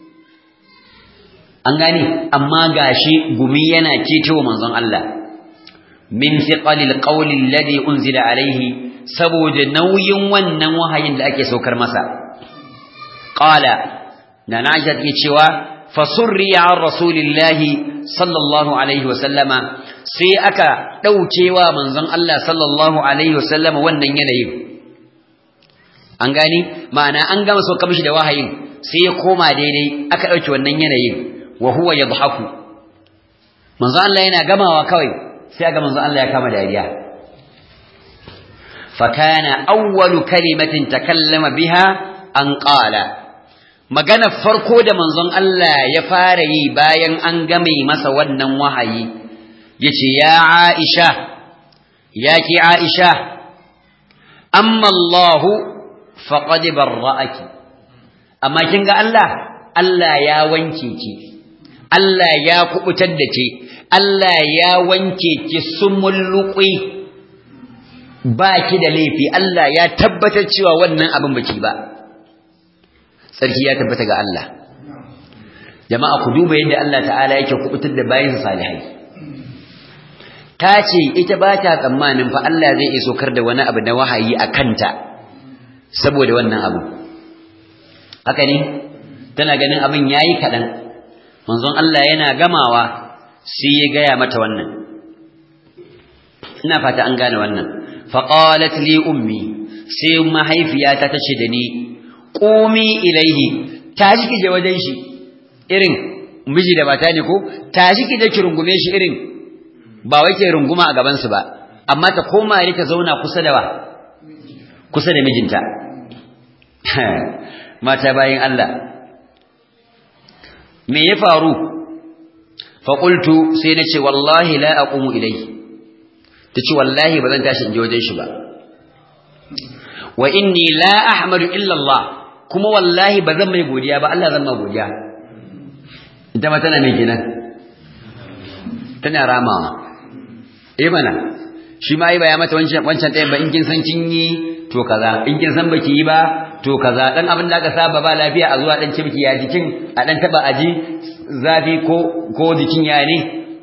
an gane amma gashi gumi yana ketowa manzon Allah min thiqalil qawli alladhi unzila alaihi saboda nauyin wannan wahayin da ake saukar masa qala na Aisha take cewa fasurri an rasulillahi sallallahu alaihi wasallama sai aka daukewa manzon Allah sallallahu alaihi wasallama wannan yanayin an gani ma'ana an gama so mishi da wahayin sai ya koma daidai aka dauke wannan yanayin wa huwa yadhaku manzo Allah yana gamawa kawai sai ga manzo Allah ya kama dariya fa kana awwalu kalimatin takallama biha an qala magana farko da manzon Allah ya fara yi bayan an game masa wannan wahayi yace ya Aisha ya ki Aisha amma Allahu faqad barra'aki amma kin ga Allah Allah ya wanke ki Allah ya kubutar da ke Allah ya wanke ki sumulluqi ba ki da laifi Allah ya tabbatar cewa wannan abin baki ba sarki ya tabbata ga Allah jama'a ku duba yadda Allah ta'ala yake kubutar da bayin salihai ta ce ita ba ta tsammanin fa Allah zai iso kar da wani abu na wahayi a kanta saboda wannan abu haka ne tana ganin abin yayi kaɗan manzon Allah yana gamawa sai ya gaya mata wannan ina fata an gane wannan faqalat li ummi sai mahaifiyata ta ce da ni qumi ilaihi tashi ki je wajen shi irin miji da mata ne ko tashi ki je ki rungume shi irin ba wai ke runguma a gaban su ba amma ta koma ne ta zauna kusa da wa kusa da mijinta mata bayin Allah me ya faru fa qultu sai nace wallahi la aqumu ilayhi tace wallahi bazan tashi in je wajen shi ba wa inni la ahmadu illa Allah kuma wallahi bazan mai godiya ba Allah zan ma godiya ita ma tana mai kenan tana ramawa eh mana shi ma yi baya mata wancan wancan ɗayan ba in kin san kin yi to kaza in kin san baki yi ba to kaza dan abin da aka saba ba lafiya a zuwa dan cibiki ya jikin a dan taba aji zafi ko ko jikin ya ne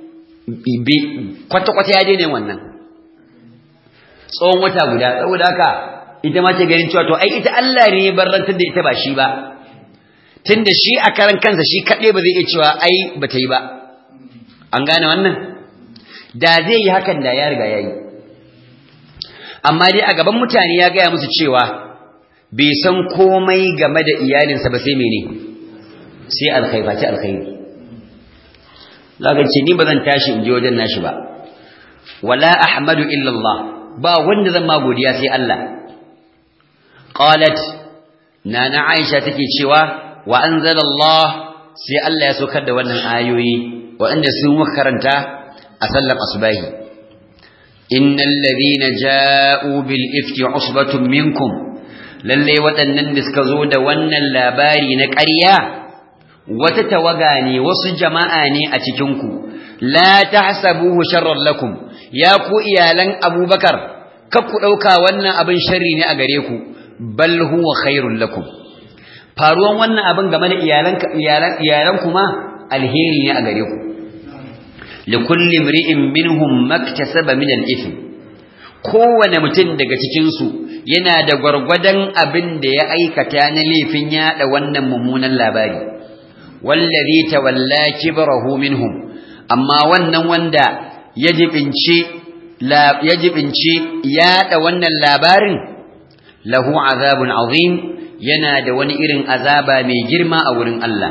kwata kwata ya daina wannan tsawon wata guda saboda haka ita ma ce ganin cewa to ai ita Allah ne ya barrantar da ita ba shi ba tunda shi a karan kansa shi kaɗai ba zai iya cewa ai ba ta yi ba an gane wannan da zai yi hakan da ya riga ya yi amma dai a gaban mutane ya gaya musu cewa bai san komai game da iyalinsa ba sai mene sai alkhaifaci alkhairi zaka ce ni bazan tashi in je wajen nashi ba wala ahmadu illa Allah ba wanda zan ma godiya sai Allah qalat nana Aisha take cewa wa anzala Allah sai Allah ya saukar da wannan ayoyi waɗanda sun karanta a sallar asubahi innal ladhina ja'u bil ifki usbatun minkum lalle waɗannan da suka zo da wannan labari na ƙarya wata tawaga ne wasu jama'a ne a cikinku la tahsabuhu sharran lakum ya ku iyalan abubakar kar ku ɗauka wannan abin sharri ne a gare ku bal huwa khairul lakum faruwan wannan abin game da iyalan iyalan iyalan kuma alheri ne a gare ku likulli imri'in minhum maktasaba min al-ithm kowane mutum daga cikin su yana da gwargwadon abin da ya aikata na laifin yada wannan mummunan labari wallazi tawalla kibrahu minhum amma wannan wanda ya jibinci ya jibinci yada wannan labarin lahu azabun azim yana da wani irin azaba mai girma a wurin Allah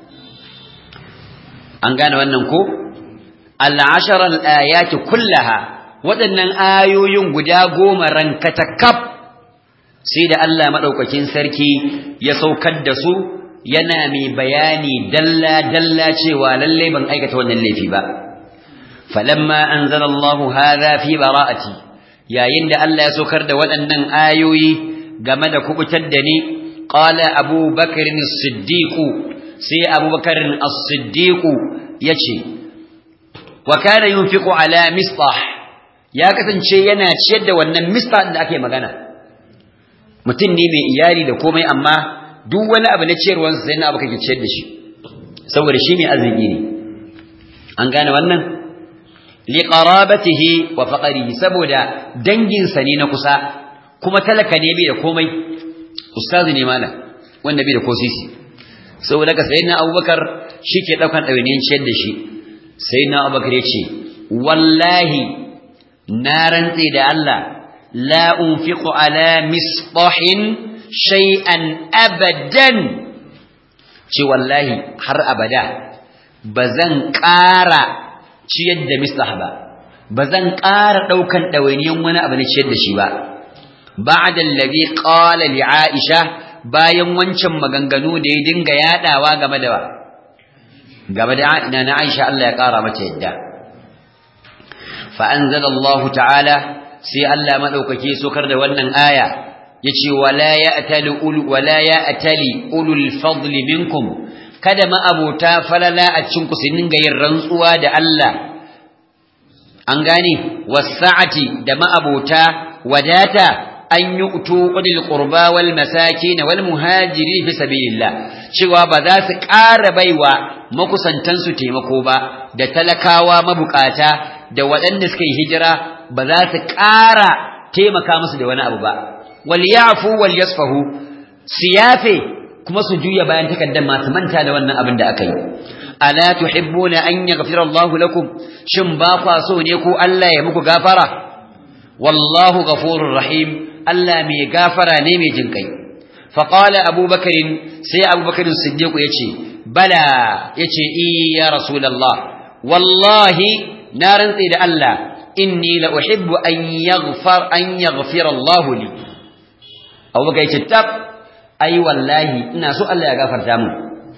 an gane wannan ko al-ashara al-ayati kullaha waɗannan ayoyin guda goma rankata kaf sai da Allah maɗaukakin sarki ya saukar da su yana mai bayani dalla-dalla cewa lallai ban aikata wannan laifi ba falamma anzala Allah hadha fi bara'ati yayin da Allah ya saukar da waɗannan ayoyi game da kubutar da ni qala Abu Bakr as-Siddiq sai Abu Bakr as-Siddiq yace wa kana yunfiqu ala misbah ya kasance yana ciyar da wannan misbah da ake magana mutum ne mai iyali da komai amma duk wani abu na ciyarwansa sai na abu kake ciyar da shi saboda shi mai arziki ne an gane wannan liqarabatihi wa faqrihi saboda danginsa ne na kusa kuma talaka ne bai da komai ustazi ne malam wanda bai da kosisi saboda ka sayyidina abubakar shike daukan dawainiyan ciyar da shi sayyidina abubakar yace wallahi na rantse da Allah la unfiqu ala misbahin shay'an abadan ce wallahi har abada bazan ƙara ciyar da mislah ba bazan ƙara ɗaukan ɗawainiyan wani abu na ciyar da shi ba ba'da allazi qala li aisha bayan wancan maganganu da ya dinga yadawa game da game da na aisha Allah ya ƙara mata yadda fa anzala Allah ta'ala sai Allah madaukake sokar da wannan aya yace wala ya'tali ul wala ya'tali ulul fadli minkum kada ma'abota falala a cikin ku su dinga yin rantsuwa da Allah an gane wasa'ati da ma'abota wadata an yi utu ƙudil ƙurba wal masaki na wal muhajiri fi sabilillah cewa ba za su ƙara baiwa makusantansu taimako ba da talakawa mabukata da waɗanda suka yi hijira ba za su ƙara taimaka musu da wani abu ba wal yafu wal yasfahu siyafe kuma su juya bayan takaddan masu manta da wannan abin da aka yi ala tuhibbuna an yaghfira Allahu lakum shin ba kwa so ne ko Allah ya muku gafara wallahu ghafurur rahim Allah mai gafara ne mai jin kai faqala abubakar sai abubakar siddiq yace bala yace i ya rasulullah wallahi na rantsi da Allah inni la uhibbu an yaghfar an yaghfira Allah li abubakar yace tab ai wallahi ina so Allah ya gafarta mu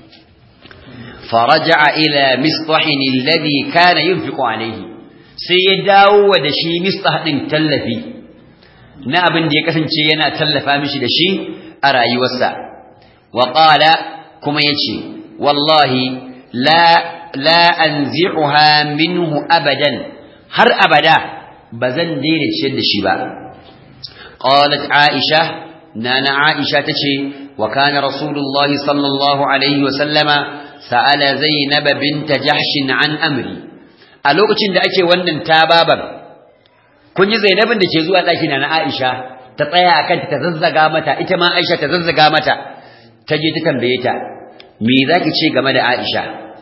فرجع إلى مصطح الذي كان ينفق عليه سيداو ودشي مصطح din tallafi na abin da ya kasance yana tallafa mishi da shi a rayuwarsa wa qala kuma yace wallahi la la anzi'uha minhu abadan har abada bazan daina ciyar da shi ba qalat aisha nana aisha tace wa kana rasulullahi sallallahu alaihi wa sallama sa'ala Zainab binta Jahshin an amri a lokacin da ake wannan tababar kun ji Zainabin da ke zuwa ɗakin na Aisha ta tsaya akan ta zazzaga mata ita ma Aisha ta zazzaga mata ta je ta tambaye ta me zaki ce game da Aisha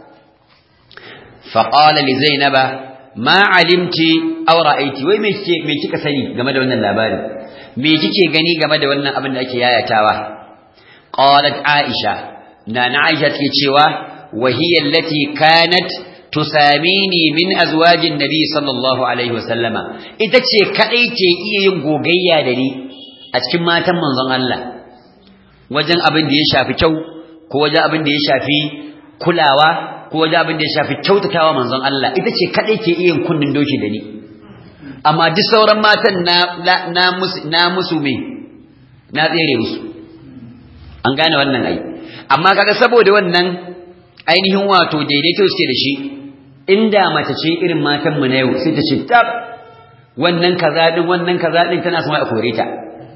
fa qala li Zainab ma alimti aw ra'aiti wai me kike me kika sani game da wannan labari me kike gani game da wannan abin da ake yayatawa qalat Aisha na na Aisha take cewa وهي التي كانت تساميني من أزواج النبي صلى الله عليه وسلم ita ce kadai ce iya yin gogayya da ni a cikin matan manzon Allah wajen abin da ya shafi kyau ko wajen abin da ya shafi kulawa ko wajen abin da ya shafi kyautatawa manzon Allah ita ce kadai ke iya yin kunnin doki da ni amma duk sauran matan na na musu na musu me na tsere musu an gane wannan ai amma kaga saboda wannan ainihin wato daidaito suke da shi inda mace ce irin matan mu na yau sai ta ce tab wannan kaza din wannan kaza din tana son a kore ta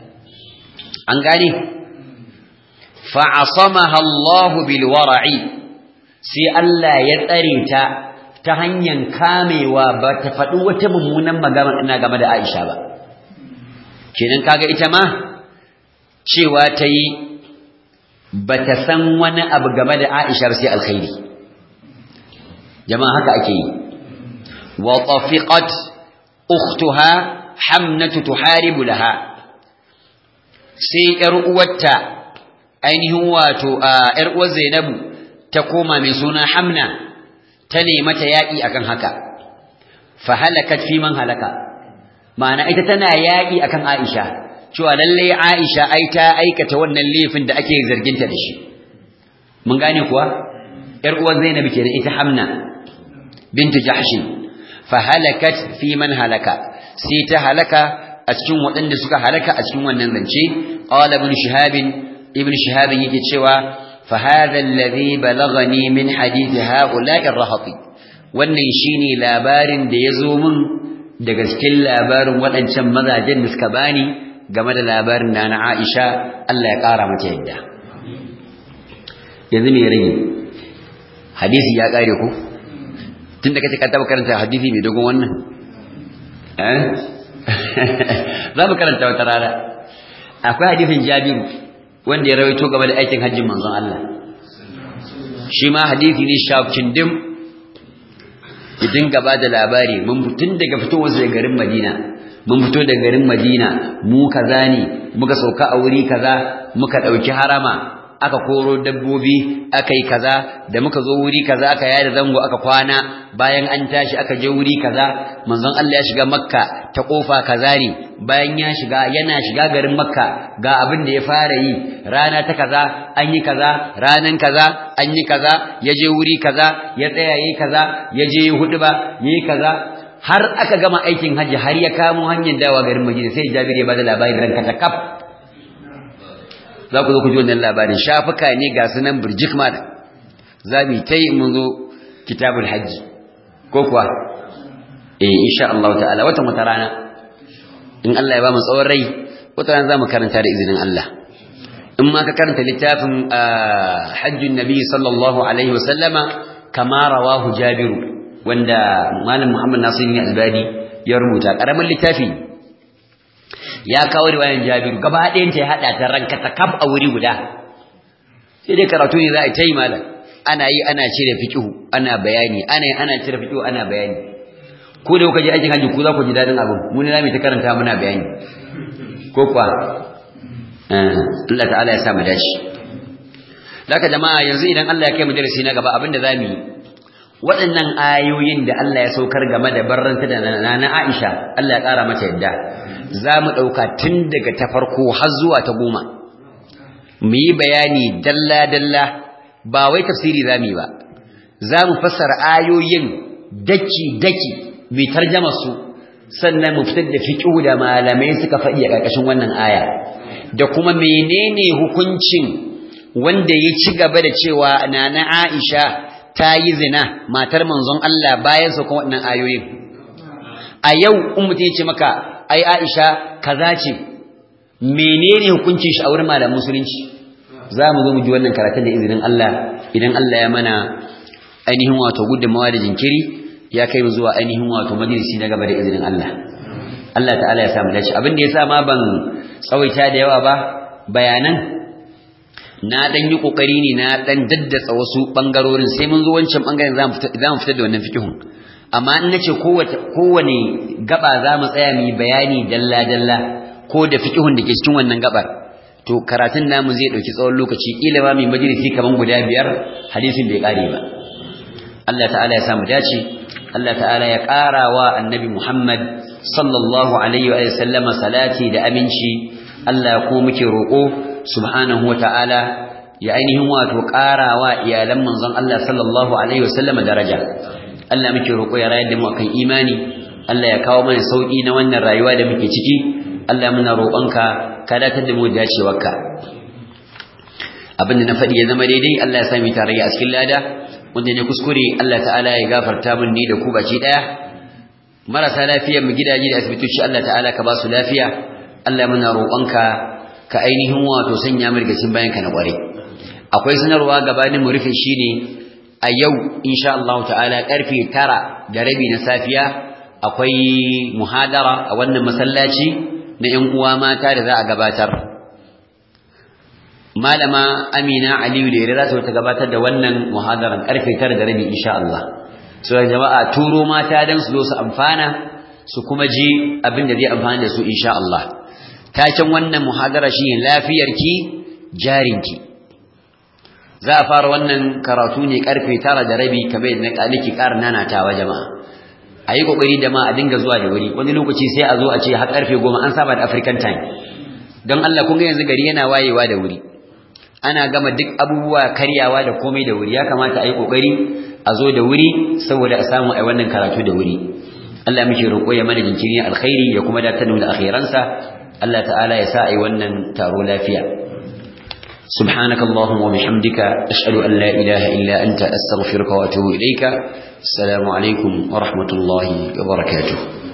an gane fa asamaha Allah bil wara'i sai Allah ya tsare ta ta hanyar kamewa ba ta faɗi wata mummunan magana ina game da Aisha ba kenan kaga ita ma cewa ta yi bata san wani abu game da Aisha sai alkhairi jama'a haka ake yi wa tafiqat ukhtuha hamnatu tuharibu laha sai yar uwarta ainihin wato yar uwar Zainabu ta koma mai suna Hamna ta nemi ta yaki akan haka fa halakat fi man halaka ma'ana ita tana yaki akan Aisha cewa lalle Aisha ai ta aikata wannan laifin da ake zarginta da shi mun gane kuwa yar uwar Zainab kenan ita Hamna bintu Jahsh fa halakat fi man halaka sai ta halaka a cikin waɗanda suka halaka a cikin wannan zance qala ibn shihab ibn shihab yake cewa fa hadha alladhi balaghani min hadith ha'ula'i ar-rahati wannan shine labarin da yazo min daga cikin labarin waɗancan mazajen da suka bani game da labarin na na Aisha Allah ya ƙara mata yadda yanzu me rage hadisi ya ƙare ku tun da kace ka taɓa karanta hadisi mai dogon wannan eh za mu karanta wata rana akwai hadisin Jabiru wanda ya rawaito game da aikin hajjin manzon Allah shi ma hadisi ne shakin dim idan gaba da labari mun tun daga fitowar daga garin Madina mun fito daga garin Madina mu kaza ne muka sauka a wuri kaza muka dauki harama aka koro dabbobi aka yi kaza da muka zo wuri kaza aka yada zango aka kwana bayan an tashi aka je wuri kaza manzon Allah ya shiga Makka ta kofa kaza ne bayan ya shiga yana shiga garin Makka ga abin da ya fara yi rana ta kaza an yi kaza ranan kaza an yi kaza ya je wuri kaza ya tsaya yayi kaza ya je hudu ba yayi kaza har aka gama aikin hajji har ya kamo hanyar dawa garin Madina sai Jabir ya bada labarin ranka ta kaf za ku zo ku ji wannan labarin shafuka ne ga sunan burjik ma za mu ta yi mun zo kitabul hajji ko kuwa eh insha Allah ta'ala wata wata rana in Allah ya ba mu tsawon rai wata rana za mu karanta da izinin Allah in ma ka karanta littafin hajjun nabi sallallahu alaihi wa sallama kama rawahu jabiru wanda malam Muhammad Nasir ne albani ya rubuta karamin littafi ya kawo riwayan jabiru gaba ɗayan ta ya haɗa ta ranka ta kaf a wuri guda sai dai karatu ne za a yi malam ana yi ana cire fiqhu ana bayani ana yi ana cire fiqhu ana bayani ko da kuka je aikin haji ku za ku ji dadin abin mu ne zamu ta karanta muna bayani ko kuwa Allah ta'ala ya sa mu dace Laka jama'a yanzu idan Allah ya kai mu darasi na gaba abinda zamu yi waɗannan ayoyin da Allah ya saukar game da barranta da nana Aisha Allah ya ƙara mata yadda zamu ɗauka tun daga ta farko har zuwa ta goma mu yi bayani dalla dalla ba wai tafsiri zamu yi ba zamu fassara ayoyin daki daki mai tarjama su sannan mu fitar da fiqhu da malamai suka faɗi a ƙarƙashin wannan aya da kuma menene hukuncin wanda ya ci gaba da cewa nana Aisha ta yi zina matar manzon Allah bayan su kuma wannan ayoyin a yau in mutum ya ce maka ai Aisha kaza ce menene hukuncin shi a wurin malamin musulunci za mu zo mu ji wannan karatun da izinin Allah idan Allah ya mana ainihin wato gudunmawa da jinkiri ya kai mu zuwa ainihin wato majalisi na gaba da izinin Allah Allah ta'ala ya samu dace abin da yasa ma ban tsawaita da yawa ba bayanan na dan yi kokari ne na dan daddatsa wasu bangarorin sai mun zo wancan bangaren za mu fita za mu fita da wannan fikihun amma in nace kowace kowane gaba za mu tsaya mu bayani dalla dalla ko da fikihun da ke cikin wannan gabar to karatun namu zai dauki tsawon lokaci kila ma mai majalisi kaman guda biyar hadisin bai kare ba Allah ta'ala ya samu dace Allah ta'ala ya ƙara wa annabi Muhammad sallallahu alaihi wa sallama salati da aminci Allah ko muke roƙo subhanahu wa ta'ala ya ainihin wato ƙara wa iyalan manzon Allah sallallahu alaihi wa sallama daraja Allah muke roƙo ya rayar da mu akan imani Allah ya kawo mana sauki na wannan rayuwa da muke ciki Allah muna roƙonka ka datar da mu dacewarka abinda na faɗi ya zama daidai Allah ya sami tarayya a cikin lada wanda ne kuskure Allah ta'ala ya gafarta min ni da ku baki daya marasa lafiyar mu gidaje da asibitoci Allah ta'ala ka ba su lafiya Allah muna roƙonka ka ainihin wato sanya mu rigacin bayan ka na ƙware akwai sanarwa gabanin mu rufe shine a yau insha Allah ta'ala karfe 9 da rabi na safiya akwai muhadara a wannan masallaci na ƴan uwa mata da za a gabatar malama Amina Aliyu da Ira za ta gabatar da wannan muhadaran karfe 9 da rabi insha Allah so jama'a turo mata dan su zo su amfana su kuma ji abin da zai amfana da su insha Allah taken wannan muhadara shine lafiyarki jarinki za a fara wannan karatu ne karfe 9 da rabi kamar yadda nake ƙara nanatawa jama'a ayi kokari da ma a dinga zuwa da wuri wani lokaci sai a zo a ce har karfe 10 an saba da African time don Allah kun ga yanzu gari yana wayewa da wuri ana gama duk abubuwa karyawa da komai da wuri ya kamata a yi ƙoƙari a zo da wuri saboda a samu a wannan karatu da wuri Allah muke roƙo ya mana jinkiri alkhairi ya kuma datar da akhiransa Allah ta'ala ya sa a yi wannan taro lafiya سبحانك اللهم وبحمدك أشهد أن لا إله إلا أنت أستغفرك وأتوب إليك السلام عليكم ورحمة الله وبركاته